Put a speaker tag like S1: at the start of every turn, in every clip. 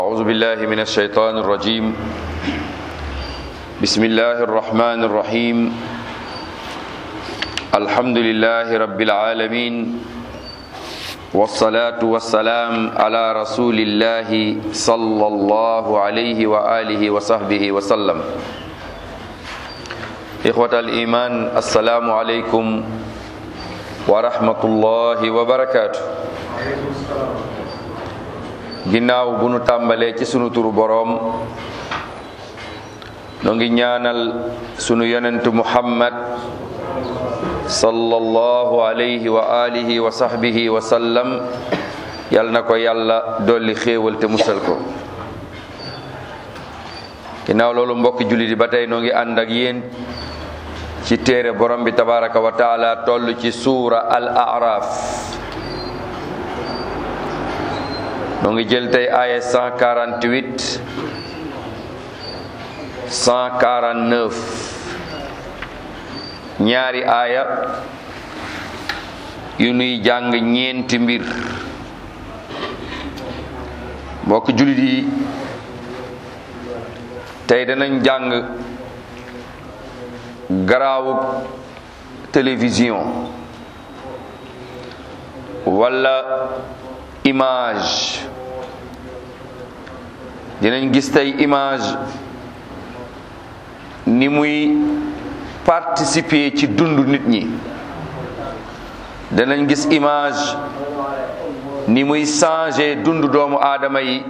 S1: أعوذ بالله من الشيطان الرجيم بسم الله الرحمن الرحيم الحمد لله رب العالمين والصلاة والسلام على رسول الله صلى الله عليه وآله وصحبه وسلم إخوة الإيمان السلام عليكم ورحمة الله وبركاته ginnaaw bu nu tàmbalee ci sunu turu boroom noo ngi ñaanal sunu yonent muhammad sallallahu alayhi wa alihi wa sahbihi wa sallam yal na ko yàlla dolli xéewal te musal ko ginnaaw loolu mbokki jullit yi ba tey noo ngi ànd ak yéen ci téere borom bi tabaraka wa taala toll ci suura al araf noo ngi jël tey aaya 148 149 ñaari aaya yu nuy jàng ñeenti mbir mbokk jullit yi tey danañ jàng garaawu télévision walla image dinañ gis tey image ni muy participer ci dundu nit ñi danañ gis image ni muy changer dundu doomu aadama yi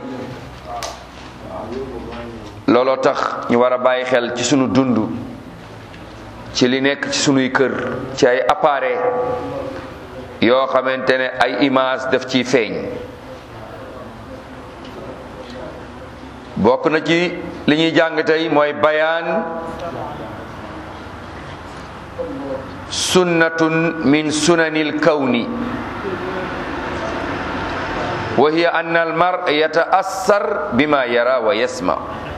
S1: looloo tax ñu war a bàyyi xel ci sunu dund ci li nekk ci sunuy kër ci ay appareil yoo xamante ne ay image daf ciy feeñ bokk na ci li ñuy jàng tey mooy bayaan sunnatun min sunanil kawni wa hiya anna al mar yataassar bima yara wa yasma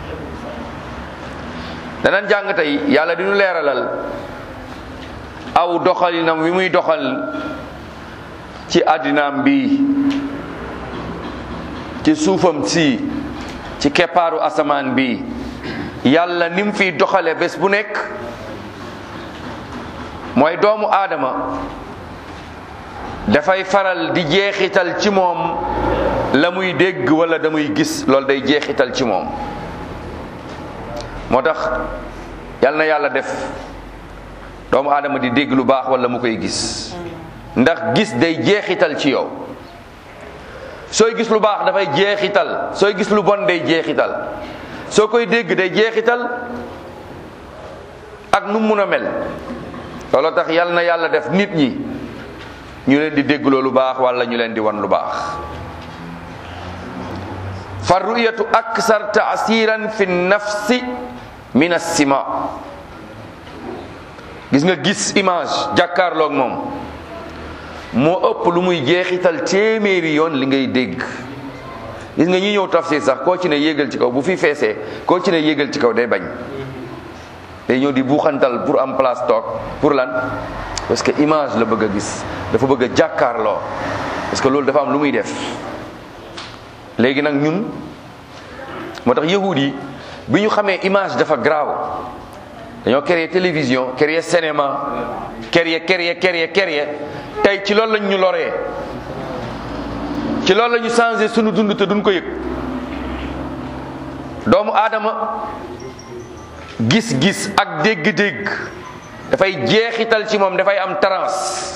S1: danan jàng tey yàlla di ñu leeralal aw doxalinam wi muy doxal ci àddinaam bi ci suufam si ci keppaaru asamaan bi yàlla ni mu fiy doxale bés bu nekk mooy doomu aadama dafay faral di jeexital ci moom la muy dégg wala da muy gis loolu day jeexital ci moom moo tax yàlla na yàlla def doomu aadama di dégg lu baax wala mu koy gis ndax gis day jeexital ci yow sooy gis lu baax dafay jeexital sooy gis lu bon day jeexital soo koy dégg day jeexital ak nu mun a mel looloo tax yal na yàlla def nit ñi ñu leen di déggloo lu baax wala ñu leen di wan lu baax fa ruyatu aksar taasiran fi nafsi min assima gis nga gis image jàkkaarloog moom moo ëpp lu muy jeexital téeméeri yoon li ngay dégg gis nga ñi ñëw tafsir sax koo ci ne yéegal ci kaw bu fi feesee koo ci ne yéegal ci kaw day bañ day ñëw di buuxantal pour am place toog pour lan parce que image la bëgg a gis dafa bëgg a jàkkaarloo parce que loolu dafa am lu muy def léegi nag ñun moo tax yahud yi bi ñu xamee image dafa graaw dañoo créer télévision créer cinéma créer créer créer créer tey ci loolu lañ ñu loree ci loolu la ñu changé sunu dund te duñ ko yëg doomu aadama gis-gis ak dégg-dégg dafay jeexital ci moom dafay am trans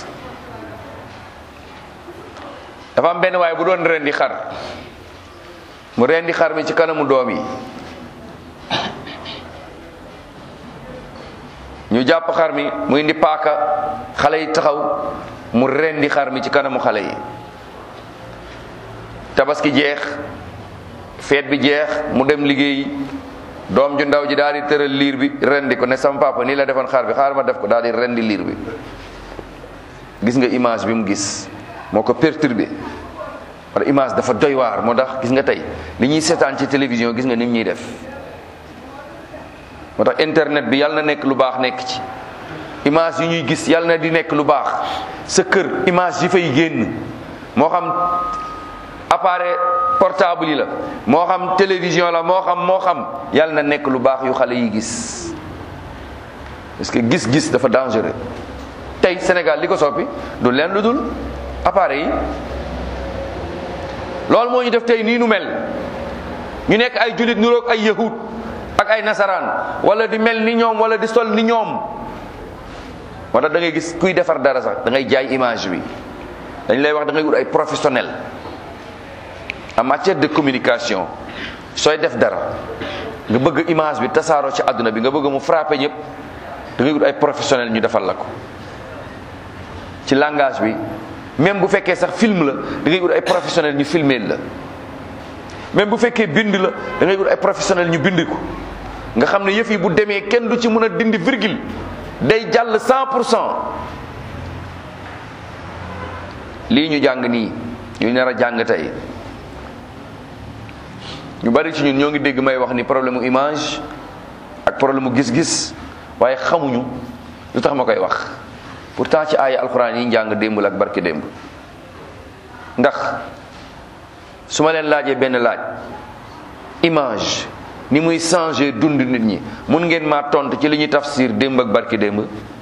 S1: dafa am benn waaye bu doon rendi xar mu rendi xar mi ci kanamu doom yi ñu jàpp xar mi mu indi paaka xale yi taxaw mu rendi xar mi ci kanamu xale yi tabaski jeex feet bi jeex mu dem liggéey doom ju ndaw ji daal di tëral liir bi rendi ko ne sama papa nii la defoon xar bi xaar ma def ko daal di rendi liir bi gis nga image bi mu gis moo ko perturbé wala image dafa doy waar moo tax gis nga tey li ñuy seetaan ci télévision gis nga nim ñuy def moo tax internet bi yàlla na nekk lu baax nekk ci image yu ñuy gis yàlla na di nekk lu baax sa kër image yi fay génn moo xam appareil portable yi la moo xam télévision la moo xam moo xam yàlla na nekk lu baax yu xale yi gis parce que gis-gis dafa dangereux tey Sénégal li ko soppi du leen lu dul appareil yi loolu moo ñu def tey nii nu mel ñu nekk ay jullit nuroog ay yahud ak ay nasaraan wala di mel ni ñoom wala di sol ni ñoom moo tax da ngay gis kuy defar dara sax da ngay jaay image bi dañ lay wax da ngay wut ay professionnel en matière de communication sooy def dara nga bëgg image bi tasaaroo ci àdduna bi nga bëgg mu frappé ñëpp da ngay wut ay professionnel ñu defal la ko ci langage bi même bu fekkee sax film la da ngay wut ay professionnel ñu filmer la même bu fekkee bind la da ngay wut ay professionnel ñu bind ko nga xam ne yëf yi bu demee kenn du ci mën a dindi virgule day jàll 100 pour cent lii ñu jàng nii ñu nar a jàng tey ñu bari ci ñun ñoo ngi dégg may wax ni problème mu image ak problème mu gis-gis waaye xamuñu lu tax ma koy wax pourtant ci aaya alxuraan yi njàng démb la ak barki démb ndax su ma leen laajee benn laaj image ni muy changer dund nit ñi mun ngeen maa tontu ci li ñuy tafsir démb ak barki démb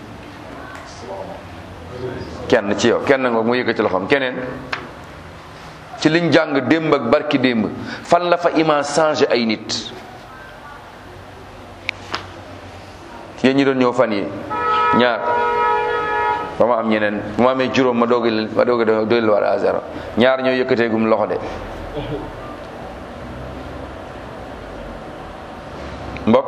S1: kenn ci yow kenn nga mu yëkkati loxoom keneen ci liñ jàng démb ak barki démb fan la fa image changer ay nit yéen ñi doon ñëw fan yi ñaar ba ma am ñeneen bu ma amee juróom ma doog ma doog a doylu war à zéro ñaar ñoo yëkkateegum loxo de mbokk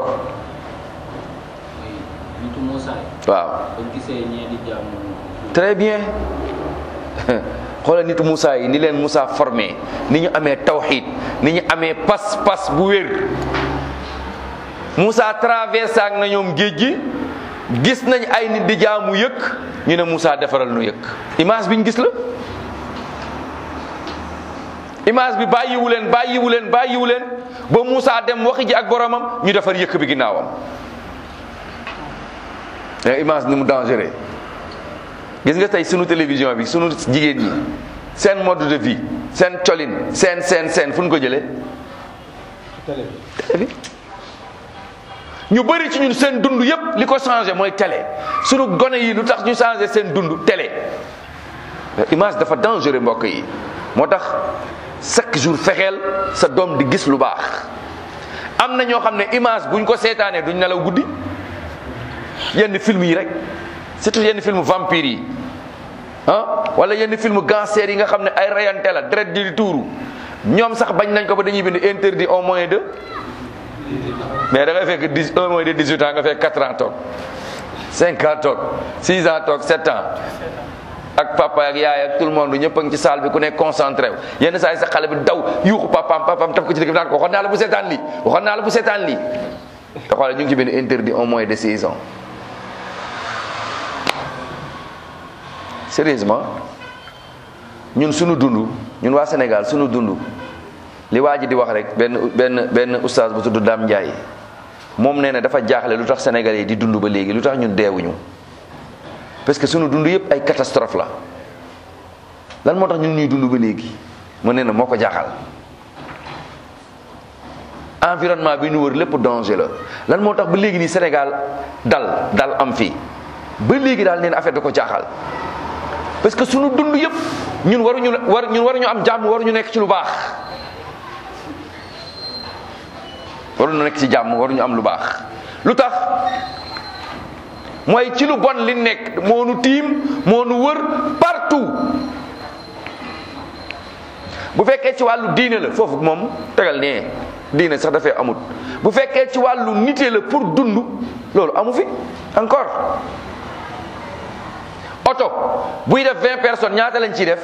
S2: nitu Moussa yi
S1: waaw
S2: ba gisee ñee di jàmm
S1: très bien xoolal nitu Moussa yi ni leen Moussa formé ni ñu amee tawxid ni ñu amee pas-pas bu wér Moussa traversé ak na ñoom géej gi gis nañ ay nit di jaamu yëkk ñu ne Moussa defaral nu yëkk image bi ñu gis la image bi bàyyiwu leen bàyyiwu leen bàyyiwu leen ba Moussa dem waxi ji ak boromam ñu defar yëkk bi ginnaawam mais image ni mu dangereux gis nga tey sunu télévision bi sunu jigéen ñi seen mode de vie seen colin seen seen seen fu ñu ko jëlee télé bi ñu bëri ci ñun seen dund yépp li ko changé mooy télé sunu gone yi lu tax ñu changé seen dund télé image dafa dangereux mbokk yi moo tax chaque jour fexeel sa doom di gis lu baax am na ñoo xam ne image buñ ko seetaanee duñ nelaw guddi yenn film yi rek surtout yenn film vampire yi ah wala yenn film gangster yi nga xam ne ay rayante la deret di tuuru ñoom sax bañ nañ ko ba dañuy bind interdit au moins de mais da ngay fekk dix un moins de dix huit ans nga fekk quatre ans toog cinq ans toog six ans toog sept ans ak papa ak yaay ak tout le monde ñëpp a ngi ci salle bi ku nekk concentré wu yenn saa yi sax xale bi daw yuuxu papaam papaam taf ko ci dëkk bi naan ko waxoon naa la bu seetaan lii waxoon naa la bu seetaan lii te xoolal ñu ngi ci benn interdit au moins de six ans sérieusement ñun suñu dund ñun waa Sénégal suñu dund li waa ji di wax rek benn benn benn oustaz bu tudd Dame Ndiaye moom nee na dafa jaaxle lu tax Sénégalais yi di dund ba léegi lu tax ñun deewuñu parce que suñu dund yëpp ay catastrophe la lan moo tax ñun ñuy dund ba léegi mu nee na moo ko jaaxal environnement bi ñu wër lépp danger la lan moo tax ba léegi nii Sénégal dal dal am fii ba léegi daal neen affaire da ko jaaxal parce que sunu dund yëpp ñun waruñu war ñun waruñu am jàmm waruñu nekk ci lu baax waruñu nekk ci jàmm waruñu am lu baax lu tax mooy ci lu bon li nekk moo nu tiim moo nu wër partout bu fekkee ci wàllu diine la foofu moom tegal nee diine sax dafay amut bu fekkee ci wàllu nite la pour dund loolu amu fi encore oto buy def vingt personnes ñaata lañ ciy def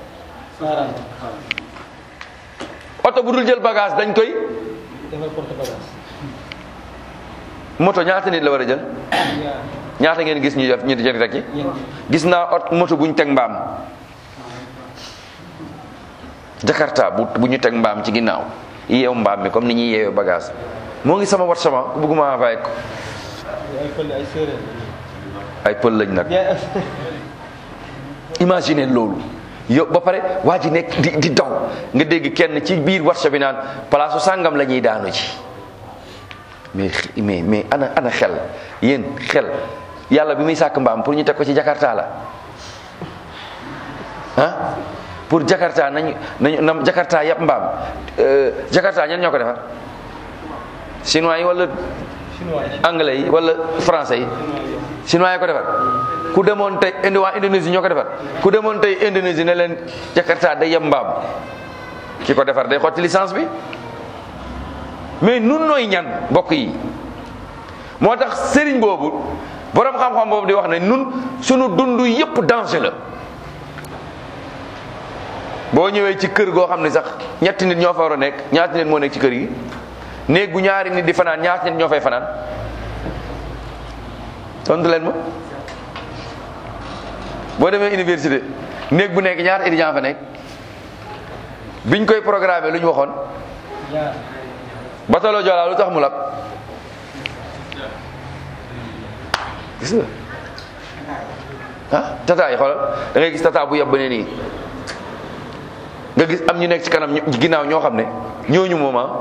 S1: oto bu dul jël bagage dañ koy moto ñaata nit la war a jël ñaata ngeen gis ñu def ñu di rek ci gis naa ot moto bu ñu teg mbaam jakarta bu bu ñu teg mbaam ci ginnaaw yeew mbaam mi comme ni ñuy yeewee bagage moo ngi sama wat sama ku bëgguma envoyé ko ay pël lañ nag imagine loolu yow ba pare waa ji nekk di di daw nga dégg kenn ci biir warsa bi naan palaasu sàngam la ñuy daanu ci mais mais mais ana ana xel yéen xel yàlla bi muy sàkk mbaam pour ñu teg ko ci jakarta la ah pour jakarta nañu nañu na jakarta yàpp mbaam jakarta ñan ñoo ko defar chinois yi wala anglais yi wala français yi chinois yi ko defar ku demoon tey indi waa Indonésie ñoo ko defar ku demoon tey Indonésie ne leen jakarta day yàpp mbaam ki ko defar day xotti licence bi mais nun nooy ñan mbokk yi moo tax sëriñ boobu borom xam-xam boobu di wax ne nun sunu dund yépp danger la boo ñëwee ci kër goo xam ne sax ñetti nit ñoo fa war a nekk ñaati nit moo nekk ci kër gi néeg bu ñaari nit di fanaan ñaati nit ñoo fay fanaan tontu leen ma boo demee université néeg bu nekk ñaata étudiant fa nekk biñ koy programmé lu ñu waxoon batalo Joola lu tax mu lab gis nga ah tata yi xoolal da ngay gis tata bu yab ba ne nii nga gis am ñu nekk ci kanam ginnaaw ñoo xam ne ñooñu moom ah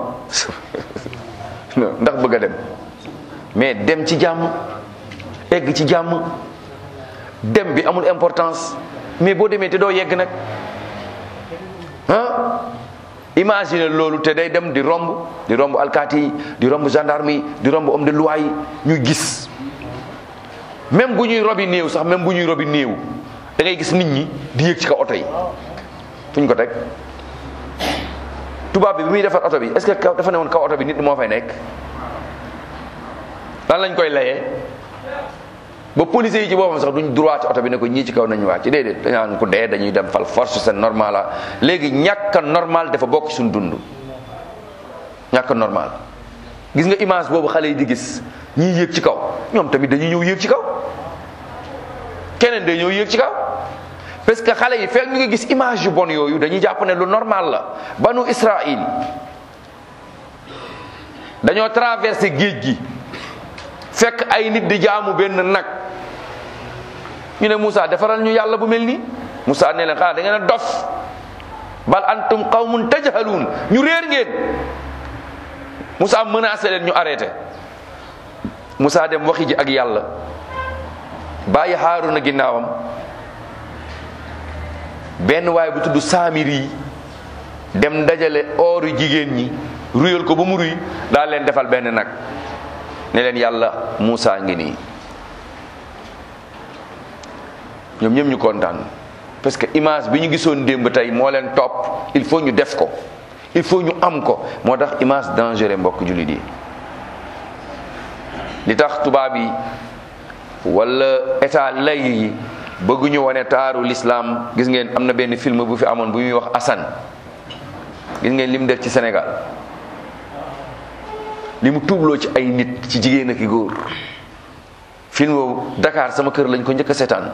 S1: ndax bëgg a dem mais dem ci jàmm egg ci jàmm dem bi amul importance mais boo demee te doo yegg nag ah imagine loolu te day dem di romb di romb alkaati yi di romb gendarme yi di romb homme de loi yi ñuy gis même bu ñuy robi néew sax même bu ñuy robi néew da ngay gis nit ñi di yéeg ci kaw oto yi fu ñu ko teg tubaab bi bi muy defar oto bi est-ce que kaw dafa ne woon kaw oto bi nit moo fay nekk lan lañ koy layee ba policiers yi ci boppam sax duñ droit ci oto bi ne ko ñii ci kaw nañu wàcc déedéet dañaan ko dee dañuy dem fal force c'est normal la léegi ñàkk a normal dafa bokk suñ dund ñàkk a normal gis nga image boobu xale yi di gis ñii yéeg ci kaw ñoom tamit dañuy ñëw yéeg ci kaw keneen day ñëw yéeg ci kaw parce que xale yi fekk ñu ngi gis image yu bon yooyu dañuy jàpp ne lu normal la banu Israël dañoo traversé géej gi fekk ay nit di jaamu benn nag ñu ne Moussa defaral ñu yàlla bu mel nii Moussa ne leen xanaa da ngeen a dof bal antum qawmun tajhaluun ñu réer ngeen Moussa menacé leen ñu arrêté Moussa dem waxi ji ak yàlla bàyyi Haaruna ginnaawam benn waay bu tudd Saamiri dem dajale ooru jigéen ñi ruyal ko ba mu ruy daal leen defal benn nag ne leen yàlla Moussa ngi nii ñoom ñëpp ñu kontaan parce que image bi ñu gisoon démb tey moo leen topp il faut ñu def ko il faut ñu am ko moo tax image dangereux mbokk jullit yi li tax tubaab yi wala état lay yi bëgguñu wane taaru l'islam gis ngeen am na benn film bu fi amoon bu ñuy wax Assane gis ngeen li mu def ci Sénégal li mu tuubloo ci ay nit ci jigéen ak i góor film boobu Dakar sama kër lañ ko njëkk a seetaan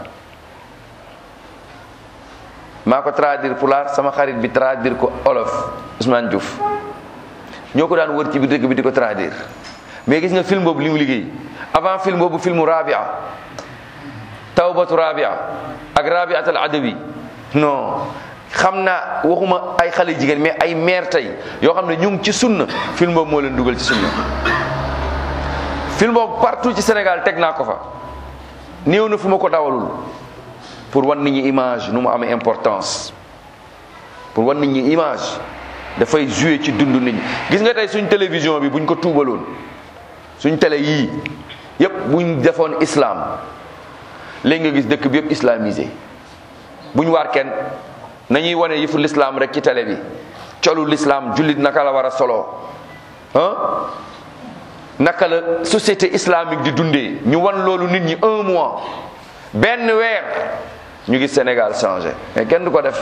S1: maa ko traduire pulaar sama xarit bi traduire ko olof Ousmane Diouf ñoo ko daan wër ci biir dëkk bi di ko traduire mais gis nga film boobu li mu liggéey avant film boobu filmu Rabia tawbatu Rabia ak Rabiat al Adawi non xam naa waxuma ay xale jigéen mais ay mère tey yoo xam ne ñu ngi ci sunna film boobu moo leen dugal ci sunna film boobu partout ci Sénégal teg naa ko fa néew na fu ma ko dawalul pour wan nit ñi image nu mu amee importance pour wan nit ñi image dafay jouer ci dund nit ñi gis nga tey suñ télévision bi buñ ko tuubaloon suñ télé yii yépp buñ defoon islam léegi nga gis dëkk bi yépp islamisé buñ waar kenn nañuy wane yëfu l'islam rek ci télé bi colu l'islam jullit naka la war a solo ah naka la société islamique di dundee ñu wan loolu nit ñi un mois benn weer ñu gis Sénégal changé mais kenn du ko def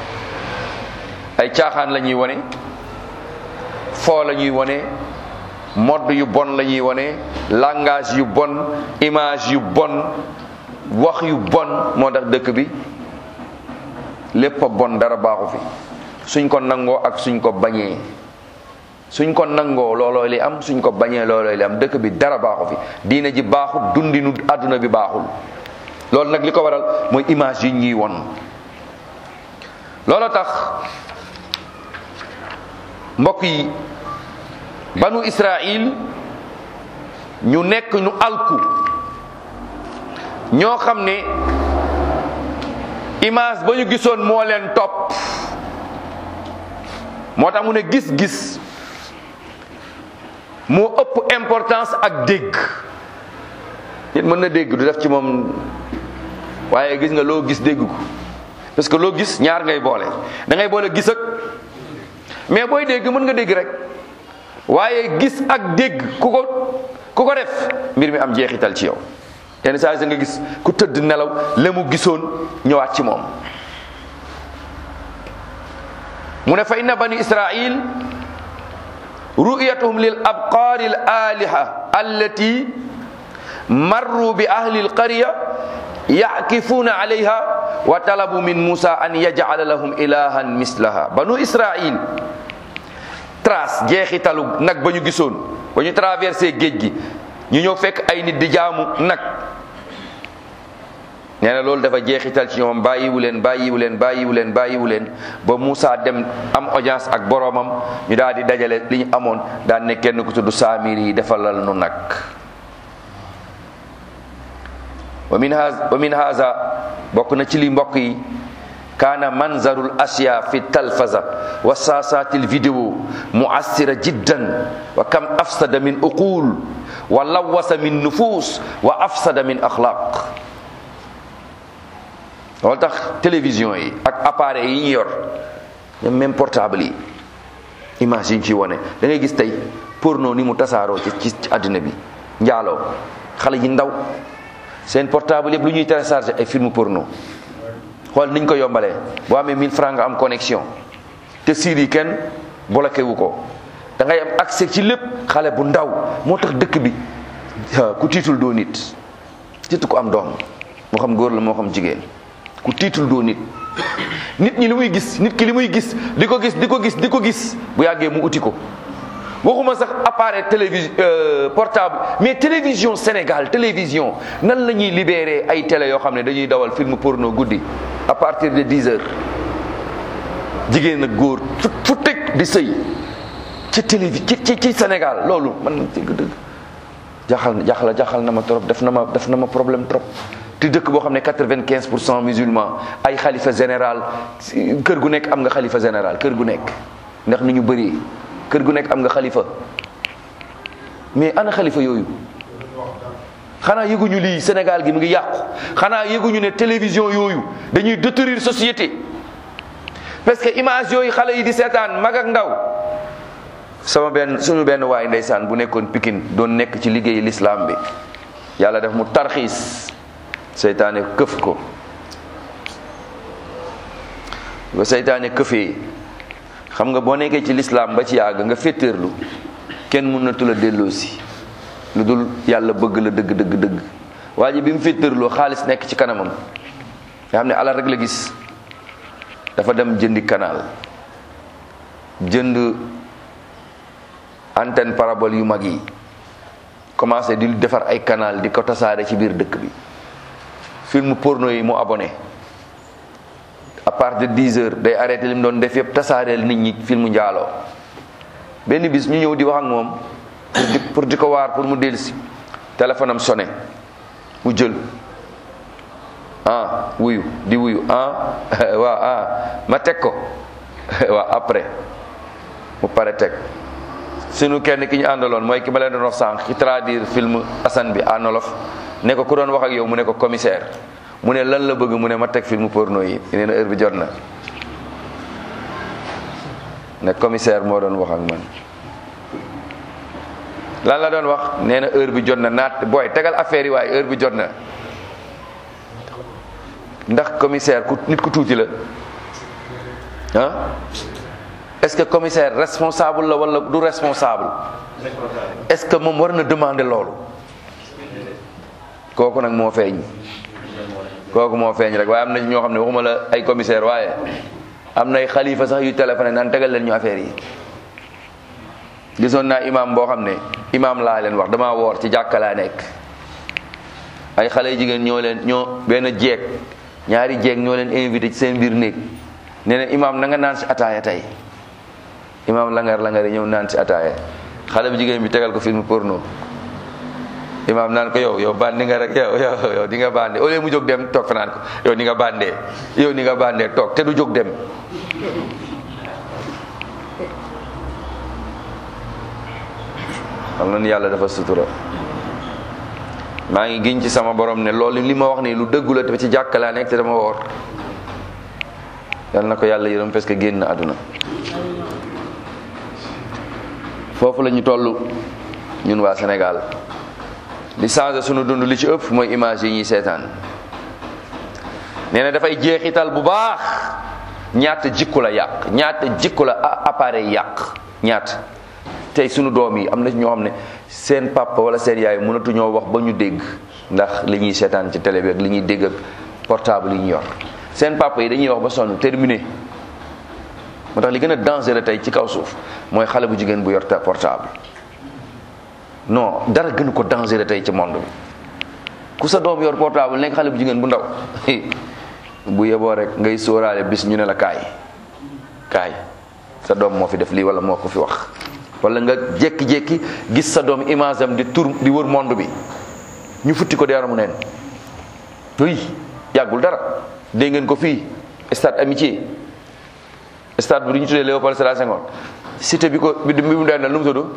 S1: ay caaxaan la ñuy wane foo la ñuy wane mode yu bon la ñuy wane langage yu bon image yu bon wax yu bon moo tax dëkk bi lépp a bon dara baaxu fi suñ ko nangoo ak suñ ko bañee suñ ko nangoo looloo li am suñ ko bañee looloo li am dëkk bi dara baaxu fi diine ji baaxul dundinu àdduna bi baaxul loolu nag li ko waral mooy image yi ñuy won loolu tax mbokk yi banu Israil ñu nekk ñu alku ñoo xam ne image ba ñu gisoon moo leen topp moo tax mu ne gis-gis moo ëpp importance ak dégg nit mën na dégg du def ci moom waaye gis nga loo gis dégg ko parce que loo gis ñaar ngay boole da ngay boole gis ak mais booy dégg mën nga dégg rek waaye gis ak dégg ku ko ku ko def mbir mi am jeexital ci yow yenn saa yi nga gis ku tëdd nelaw la mu gisoon ñëwaat ci moom mu ne fa inna bani israil ru'yatuhum lil abqaari al aliha allati marru bi ahli al qarya yakifuuna alayha wa talabu min musa an yaj'ala lahum ilahan mislaha banu israil trace jeexitalu nag ba ñu gisoon ba ñu traversé géej gi ñu ñëw fekk ay nit di jaamu nag nee na loolu dafa jeexital ci ñoom bàyyiwu leen bàyyiwu leen bàyyiwu leen bàyyiwu leen ba Moussa dem am audience ak boromam ñu daal di dajale li ñu amoon daan ne kenn ku tudd saamir yi defalal nu nag wa min haza wa min haza bokk na ci li mbokk yi kaana manzarul asya fi talfaza wa saasatil vidéo muassira jiddan wa kam afsada min uqul wa lawasa min nufus wa afsada min axlaq loolu tax télévision yi ak appareil yi ñu yor ñoom même portable yi image yi ñu ciy wane da ngay gis tey porno ni mu tasaaroo ci ci àddina bi njaaloo xale yi ndaw seen portable yëpp lu ñuy télécharger ay film porno xool niñ ko yombalee boo amee 1000 francs nga am connexion te siir yi kenn bloqué wu ko da ngay am accès ci lépp xale bu ndaw moo tax dëkk bi ku tiitul doo nit surtout ku am doom moo xam góor la moo xam jigéen ku tiitul doo nit nit ñi li muy gis nit ki li muy gis di ko gis di ko gis di ko gis bu yàggee mu uti ko waxuma sax appareil télévision portable mais télévision Sénégal télévision nan la ñuy libéré ay télé yoo xam ne dañuy dawal film porno guddi à partir de 10 heures jigéen ak góor fu fu teg di sëy ci télévi ci ci ci Sénégal loolu man dëgg dëgg jaxal jaxal jaxal na ma trop def na ma def na ma problème trop te dëkk boo xam ne quatre-vingt-quinze pour cent musulman ay xalifa général kër gu nekk am nga xalifa général kër gu nekk ndax ni ñu bëri kër gu nekk am nga xalifa mais ana xalifa yooyu xanaa yëguñu lii Sénégal gi mu ngi yàqu xanaa yëguñu ne télévision yooyu dañuy détruire société parce que image yooyu xale yi di seetaan mag ak ndaw sama benn suñu benn waay ndeysaan bu nekkoon Pikine doon nekk ci liggéeyu l'islam bi yàlla def mu tarxiis seytaane këf ko ba seytaane këfee xam nga boo nekkee ci lislaam ba ci yàgg nga féeteerlu kenn mun na tula delloosi lu dul yàlla bëgg la dëgg dëgg dëgg waa ji bi mu féeteerloo xaalis nekk ci kanamam nga xam ne alal rek la gis dafa dem jëndi canal jënd antenne parabole yu mag yi commencé di defar ay canal di ko tasaare ci biir dëkk bi film porno yi mu abonné à partir de 10 heures day arrêté li mu doon def yëpp tasaareel nit ñi film njaaloo benn bis ñu ñëw di wax ak moom pour di pour di ko waar pour mu dellusi téléphone am sonné mu jël ah wuyu di wuyu ah waaw ah ma teg ko waaw après mu pare teg sunu kenn ki ñu àndaloon mooy ki ma leen doon wax sànq ci traduire film Assane bi en wolof ne ko ku doon wax ak yow mu ne ko commissaire mu ne lan la bëgg mu ne ma teg film porno yi nee na heure bi jot na ne commissaire moo doon wax ak man lan la doon wax nee na heure bi jot na naat booy tegal affaire yi waaye heure bi jot na ndax commissaire ku nit ku tuuti la ah est-ce que commissaire responsable la wala du responsable est-ce que moom war na demander loolu kooku nag moo feeñ kooku moo feeñ rek waaye am na ñoo xam ne waxuma la ay commissaire waaye am na ay xalifa sax yu téléphoné naan tegal leen ñu affaire yi gisoon naa imam boo xam ne imam laa leen wax damaa woor ci jàkka laa nekk ay xale yu jigéen ñoo leen ñoo benn jeeg ñaari jeeg ñoo leen invité ci seen biir néeg nee na imaam na nga naan si ataaya tey imaam langar langar yi ñëw naan si ataaya xale bu jigéen bi tegal ko film porno imaam naan ko yow yow bandi nga rek yow yow yow di nga bande au lieu mu jóg dem toog fa naan ko yow ni nga bandee yow ni nga bandee toog te du jóg dem xam na ni yàlla dafa sutura maa ngi giñ ci sama borom ne loolu li ma wax nii lu dëggu la te ci jàkka laa nekk te dama woor yal na ko yàlla yërëm parce que génn àdduna foofu la ñu toll ñun waa Sénégal li changé sunu dund li ci ëpp mooy image yi ñuy seetaan nee na dafay jeexital bu baax ñaata jikko la yàq ñaata jikko la appareil yàq ñaata tey sunu doom yi am na ñoo xam ne seen papa wala seen yaay mënatuñoo wax ba ñu dégg ndax li ñuy seetaan ci télé bi ak li ñuy dégg ak portable yi ñu yor seen papa yi dañuy wax ba sonn terminé moo tax li gën a dangereux tey ci kaw suuf mooy xale bu jigéen bu yor portable non dara gënu ko dangereux tey ci monde bi ku sa doom yor portable nekk xale bu jigéen bu ndaw bu yeboo rek ngay sóoraale bis ñu ne la kaay kaay sa doom moo fi def lii wala moo ko fi wax wala nga jékki-jékki gis sa doom image am di tur di wër monde bi ñu futti ko deeramu neen oui yàggul dara dégg ngeen ko fii stade amitié stade bi du ñu tuddee Léopold Sédar Senghor cité bi ko bi bi mu daan lu mu tudd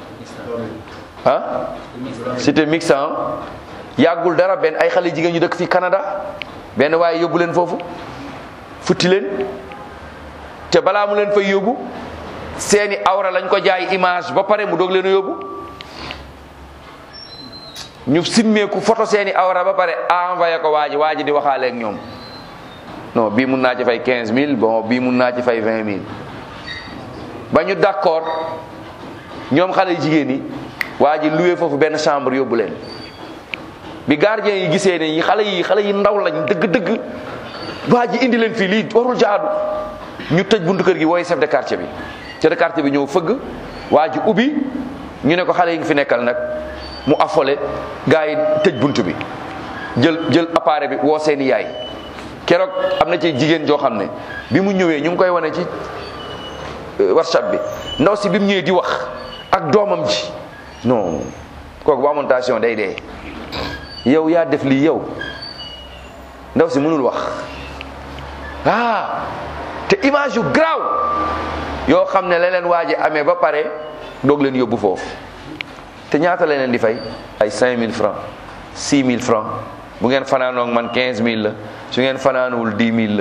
S1: ah cité mixte yàggul dara benn ay xale jigéen ñu dëkk fi Canada benn waaye yóbbu leen foofu futti leen te balaa mu leen fay yóbbu seeni awra lañ ko jaay image ba pare mu doog leen a yóbbu ñu simmeeku photo seeni awra ba pare envoyé ko waa ji waa ji di waxaale ak ñoom non bii mun naa ci fay 15000 bon bii mun naa ci fay 20000 ba ñu d'accord ñoom xale jigéen yi waa ji loué foofu benn chambre yóbbu leen bi gardien yi gisee ne xale yi xale yi ndaw lañ dëgg-dëgg waa ji indi leen fii lii warul jaadu ñu tëj buntu kër gi wooy chef de quartier bi chef de quartier bi ñëw fëgg waa ji ubbi ñu ne ko xale yi nga fi nekkal nag mu affolé gars yi tëj buntu bi jël jël appareil bi woo seeni yaay keroog am na ci jigéen joo xam ne bi mu ñëwee ñu ngi koy wane ci whatsapp bi ndaw si bi mu ñëwee di wax ak doomam ji non kooku bu amoon tension day dee yow yaa def lii yow ndaw si mënul wax ah te image yu garaaw yoo xam ne la leen waa ji amee ba pare doog leen yóbbu foofu te ñaata la leen di fay ay 5000 francs 6000 francs bu ngeen fanaanoog man 15000 la su ngeen fanaanuwul 10000 la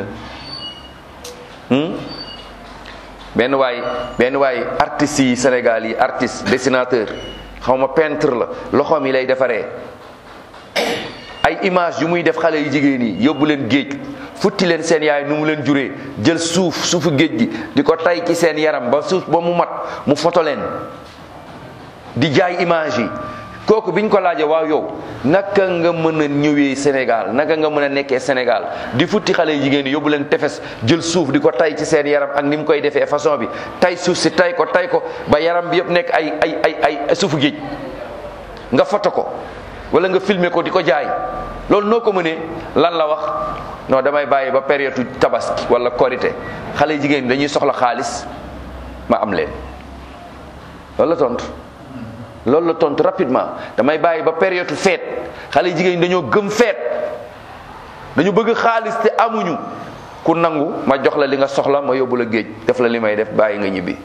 S1: benn waay benn waay artistes yi Sénégal yi artiste dessinateur xaw ma peintre la loxoom yi lay defaree ay image yu muy def xale yu jigéen yi yóbbu leen géej futti leen seen yaay nu mu leen juree jël suuf suufu géej gi di ko tay ci seen yaram ba suuf ba mu mat mu foto leen di jaay image yi kooku biñ ko laajee waaw yow naka nga mën a ñëwee Sénégal naka nga mën a nekkee Sénégal di futti xale yu jigéen yi yóbbu leen tefes jël suuf di ko tay ci seen yaram ak ni mu koy defee façon bi tay suuf si tay ko tay ko ba yaram bi yëpp nekk ay ay ay ay suufu géej nga foto ko wala nga filmer ko di ko jaay loolu noo ko mënee lan la wax non damay bàyyi ba période tabaski wala korité xale yu jigéen ñi dañuy soxla xaalis ma am leen loolu la tontu. loolu la tontu rapidement damay bàyyi ba période feet xale yu jigéen ñi dañoo gëm feet dañu bëgg xaalis te amuñu ku nangu ma jox la li nga soxla ma yóbbu la géej def la li may def bàyyi nga ñibbi.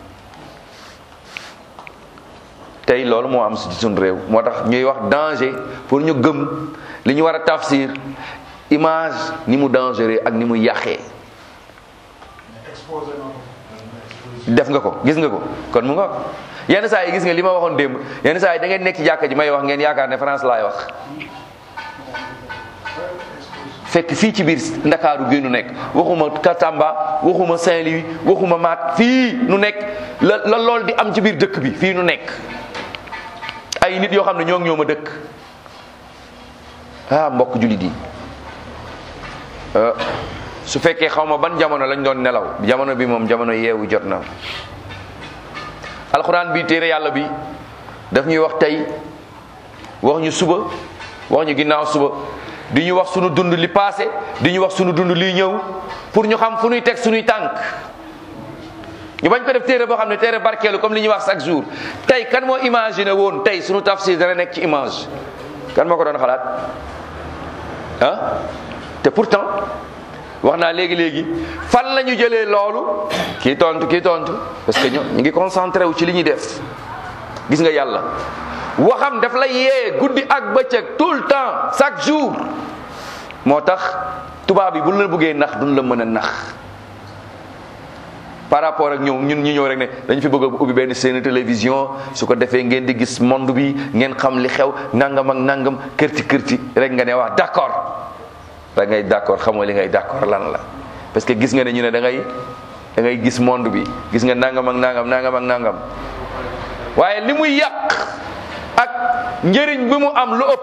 S1: tey loolu moo am ci suñu réew moo tax ñuy wax danger pour ñu gëm li ñu war a tafsir image ni mu dangereux ak ni mu yàqee. def nga ko gis nga ko kon mu nga yenn saa yi gis nga li ma waxoon démb yenn saa yi da ngeen nekk ci jàkka ji may wax ngeen yaakaar ne France laay wax fekk fii ci biir ndakaaru gi nu nekk waxuma Katamba waxuma Saint-Louis waxuma Maat fii nu nekk la la lool di am ci biir dëkk bi fii nu nekk ay nit yoo xam ne ñoo ngi ñoo ma dëkk ah mbokk jullit yi su fekkee xaw ma ban jamono lañ doon nelaw jamono bi moom jamono yeewu jot na alxuraan bi téere yàlla bi daf ñuy wax tey wax ñu suba wax ñu ginnaaw suba di ñu wax sunu dund li passé di ñu wax sunu dund lii ñëw pour ñu xam fu ñuy teg suñuy tànk ñu bañ ko def téere boo xam ne téere barkeelu comme li ñuy wax chaque jour tey kan moo imaginer woon tey suñu tafsir dana nekk ci image kan moo ko doon xalaat ah te pourtant wax naa léegi léegi fan la ñu jëlee loolu kii tontu kii tontu parce que ñoo ñu ngi concentré wu ci li ñuy def gis nga yàlla waxam daf la yee guddi ak bëccëg tout le temps chaque jour moo tax tubaab yi bu la bëggee nax duñ la mën a nax par rapport ak ñoom ñun ñu ñëw rek ne dañu fi bëgg a ubbi benn seen télévision su ko defee ngeen di gis monde bi ngeen xam li xew nangam ak nangam kërti kërti rek nga ne wax d'accord rek ngay d'accord xamoo li ngay d'accord lan la parce que gis nga ne ñu ne da ngay da ngay gis monde bi gis nga nangam ak nangam nangam ak nangam waaye li muy yàq ak njëriñ bi mu am lu ëpp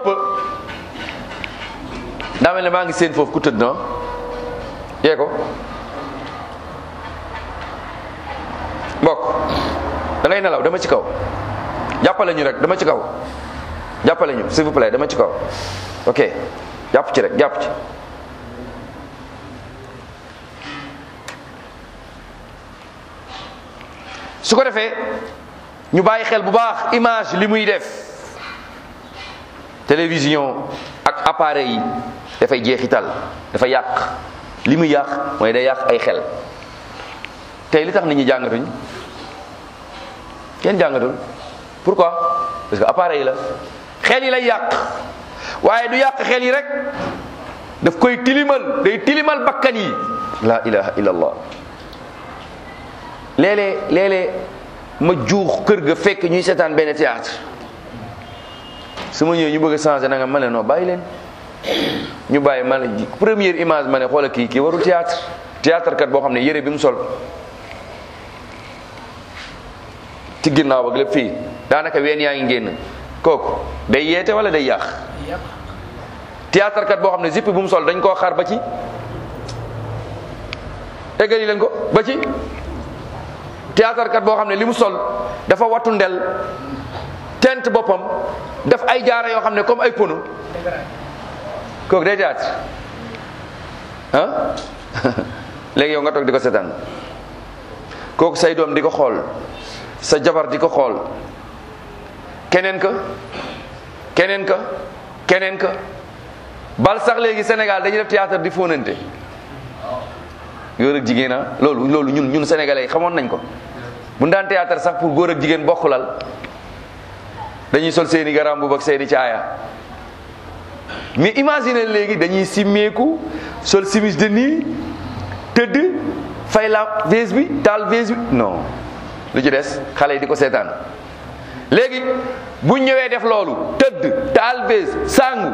S1: daa mel ne maa ngi seen foofu ku tëdd na yee ko mbokk da ngay nelaw dama ci kaw jàppale ñu rek dama ci kaw jàppale ñu s'il vous plaît dama ci kaw ok jàpp ci rek jàpp ci su ko defee ñu bàyyi xel bu baax image li muy def télévision ak appareil yi dafay jeexital dafa yàq li muy yàq mooy day yàq ay xel tey li tax nit ñi jàngatuñ kenn jàngatul pourquoi parce que appareil la xel yi lay yàq waaye du yàq xel yi rek daf koy tilimal day tilimal bakkan yi la ilaha illallah léeg-léeg léeg-léeg ma juux kër ga fekk ñuy seetaan benn théâtre su ma ñëwee ñu bëgg a changer na nga ma ne non bàyyi leen ñu bàyyi ma ne première image ma ne xoola kii kii warul théâtre théâtre kat boo xam ne yére bi mu sol ci ginnaaw ak lépp fii daanaka ween yaa ngi génn kooku day yeete wala day yàq théâtre kat boo xam ne zipp bu mu sol dañ koo xar ba ci eggali leen ko ba ci théâtre kat boo xam ne li mu sol dafa wattu ndel tent boppam def ay jaara yoo xam ne comme ay pono kooku day théâtre ah léegi yow nga toog di ko seetaan kooku say doom di ko xool sa jabar di ko xool keneen ka keneen ka keneen ka bal sax léegi Sénégal dañuy def théâtre di fóonante góor ak jigéen a loolu loolu ñun ñun sénégalais yi xamoon nañ ko bu ñu daan théâtre sax pour góor ak jigéen bokkulal dañuy sol seeni garam bu ak seeni caaya mais imagine léegi dañuy simmeeku sol simis de nii tëdd fay la vase bi taal vase bi non lu ci des xale yi di ko seetaan léegi bu ñëwee def loolu tëdd taal vase sangu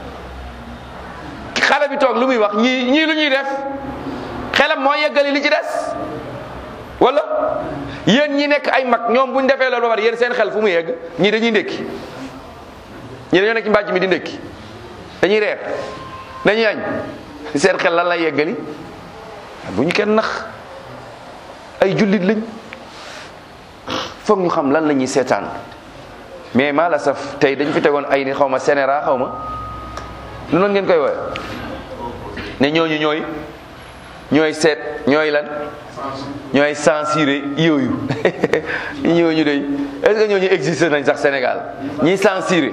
S1: xale bi toog lu muy wax ñii ñii lu ñuy def xelam moo yeggali li ci des wala yéen ñi nekk ay mag ñoom bu ñu defee loolu ba pare yéen seen xel fu mu yegg ñii dañuy ndékki ñii dañoo nekk ci mbàjj mi di ndékki dañuy reer dañuy añ seen xel lan lay yeggali bu ñu kenn nax ay jullit lañ foog ñu xam lan la ñuy seetaan mais maa la saf tey dañ fi tegoon ay nit xaw ma sénéra xaw ma lu noonu ngeen koy wooye ne ñooñu ñooy ñooy seet ñooy lan ñooy censuré yooyu ñooñu day est-ce que ñooñu existé nañ sax Sénégal ñiy censuré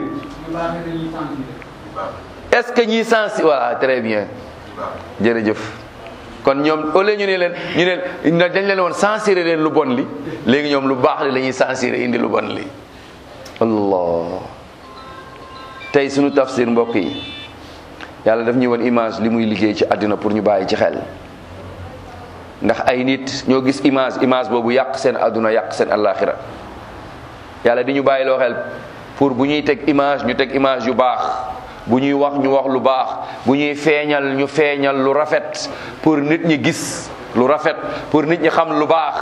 S1: est-ce que ñiy censuré voilà très bien jërëjëf kon ñoom au lieu ñu ne leen ñu ne dañ leen woon censuré leen lu bon li léegi ñoom lu baax li la ñuy censuré indi lu bon li allah tey sunu tafsir mbokk yi yàlla daf ñuy woon image li muy liggéey ci àddina pour ñu bàyyi ci xel ndax ay nit ñoo gis image image boobu yàq seen àdduna yàq seen àllaaxira yàlla di ñu bàyyi loo xel pour bu ñuy teg image ñu teg image yu baax bu ñuy wax ñu wax lu baax bu ñuy feeñal ñu feeñal lu rafet pour nit ñi gis lu rafet pour nit ñi xam lu baax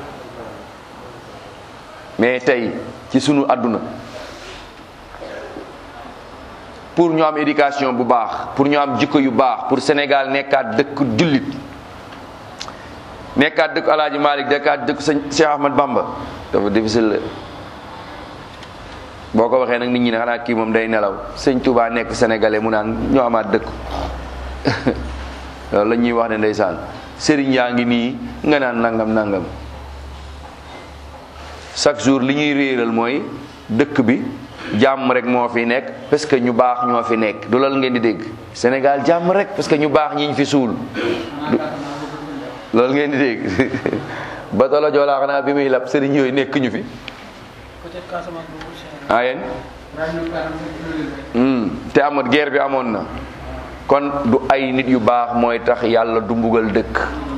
S1: mais tey ci sunu àdduna pour ñu am éducation bu baax pour ñu am jikko yu baax pour Sénégal nekkaat dëkk jullit nekkaat dëkk Alaaji Malik nekkaat dëkk sëñ Cheikh Ahmad Bamba dafa difficile boo ko waxee nag nit ñi ne xanaa kii moom day nelaw sëñ Touba nekk sénégalais mu naan ñoo amaat dëkk loolu la ñuy wax ne ndeysaan sëriñ yaa ngi nii nga naan nangam nangam chaque jour li ñuy réeral mooy dëkk bi jàmm rek moo fi nekk parce que ñu baax ñoo fi nekk du loolu ngeen di dégg Sénégal jàmm rek parce que ñu baax ñiñ fi suul loolu ngeen di dégg ba tolo joolaa xanaa bi muy lab sëriñ yooyu nekk ñu fi
S2: peut-être Casamance boobu Sénégal.
S1: ah yéen Hmm, te amoon guerre bi amoon na kon du ay nit yu baax mooy tax yàlla du mbugal dëkk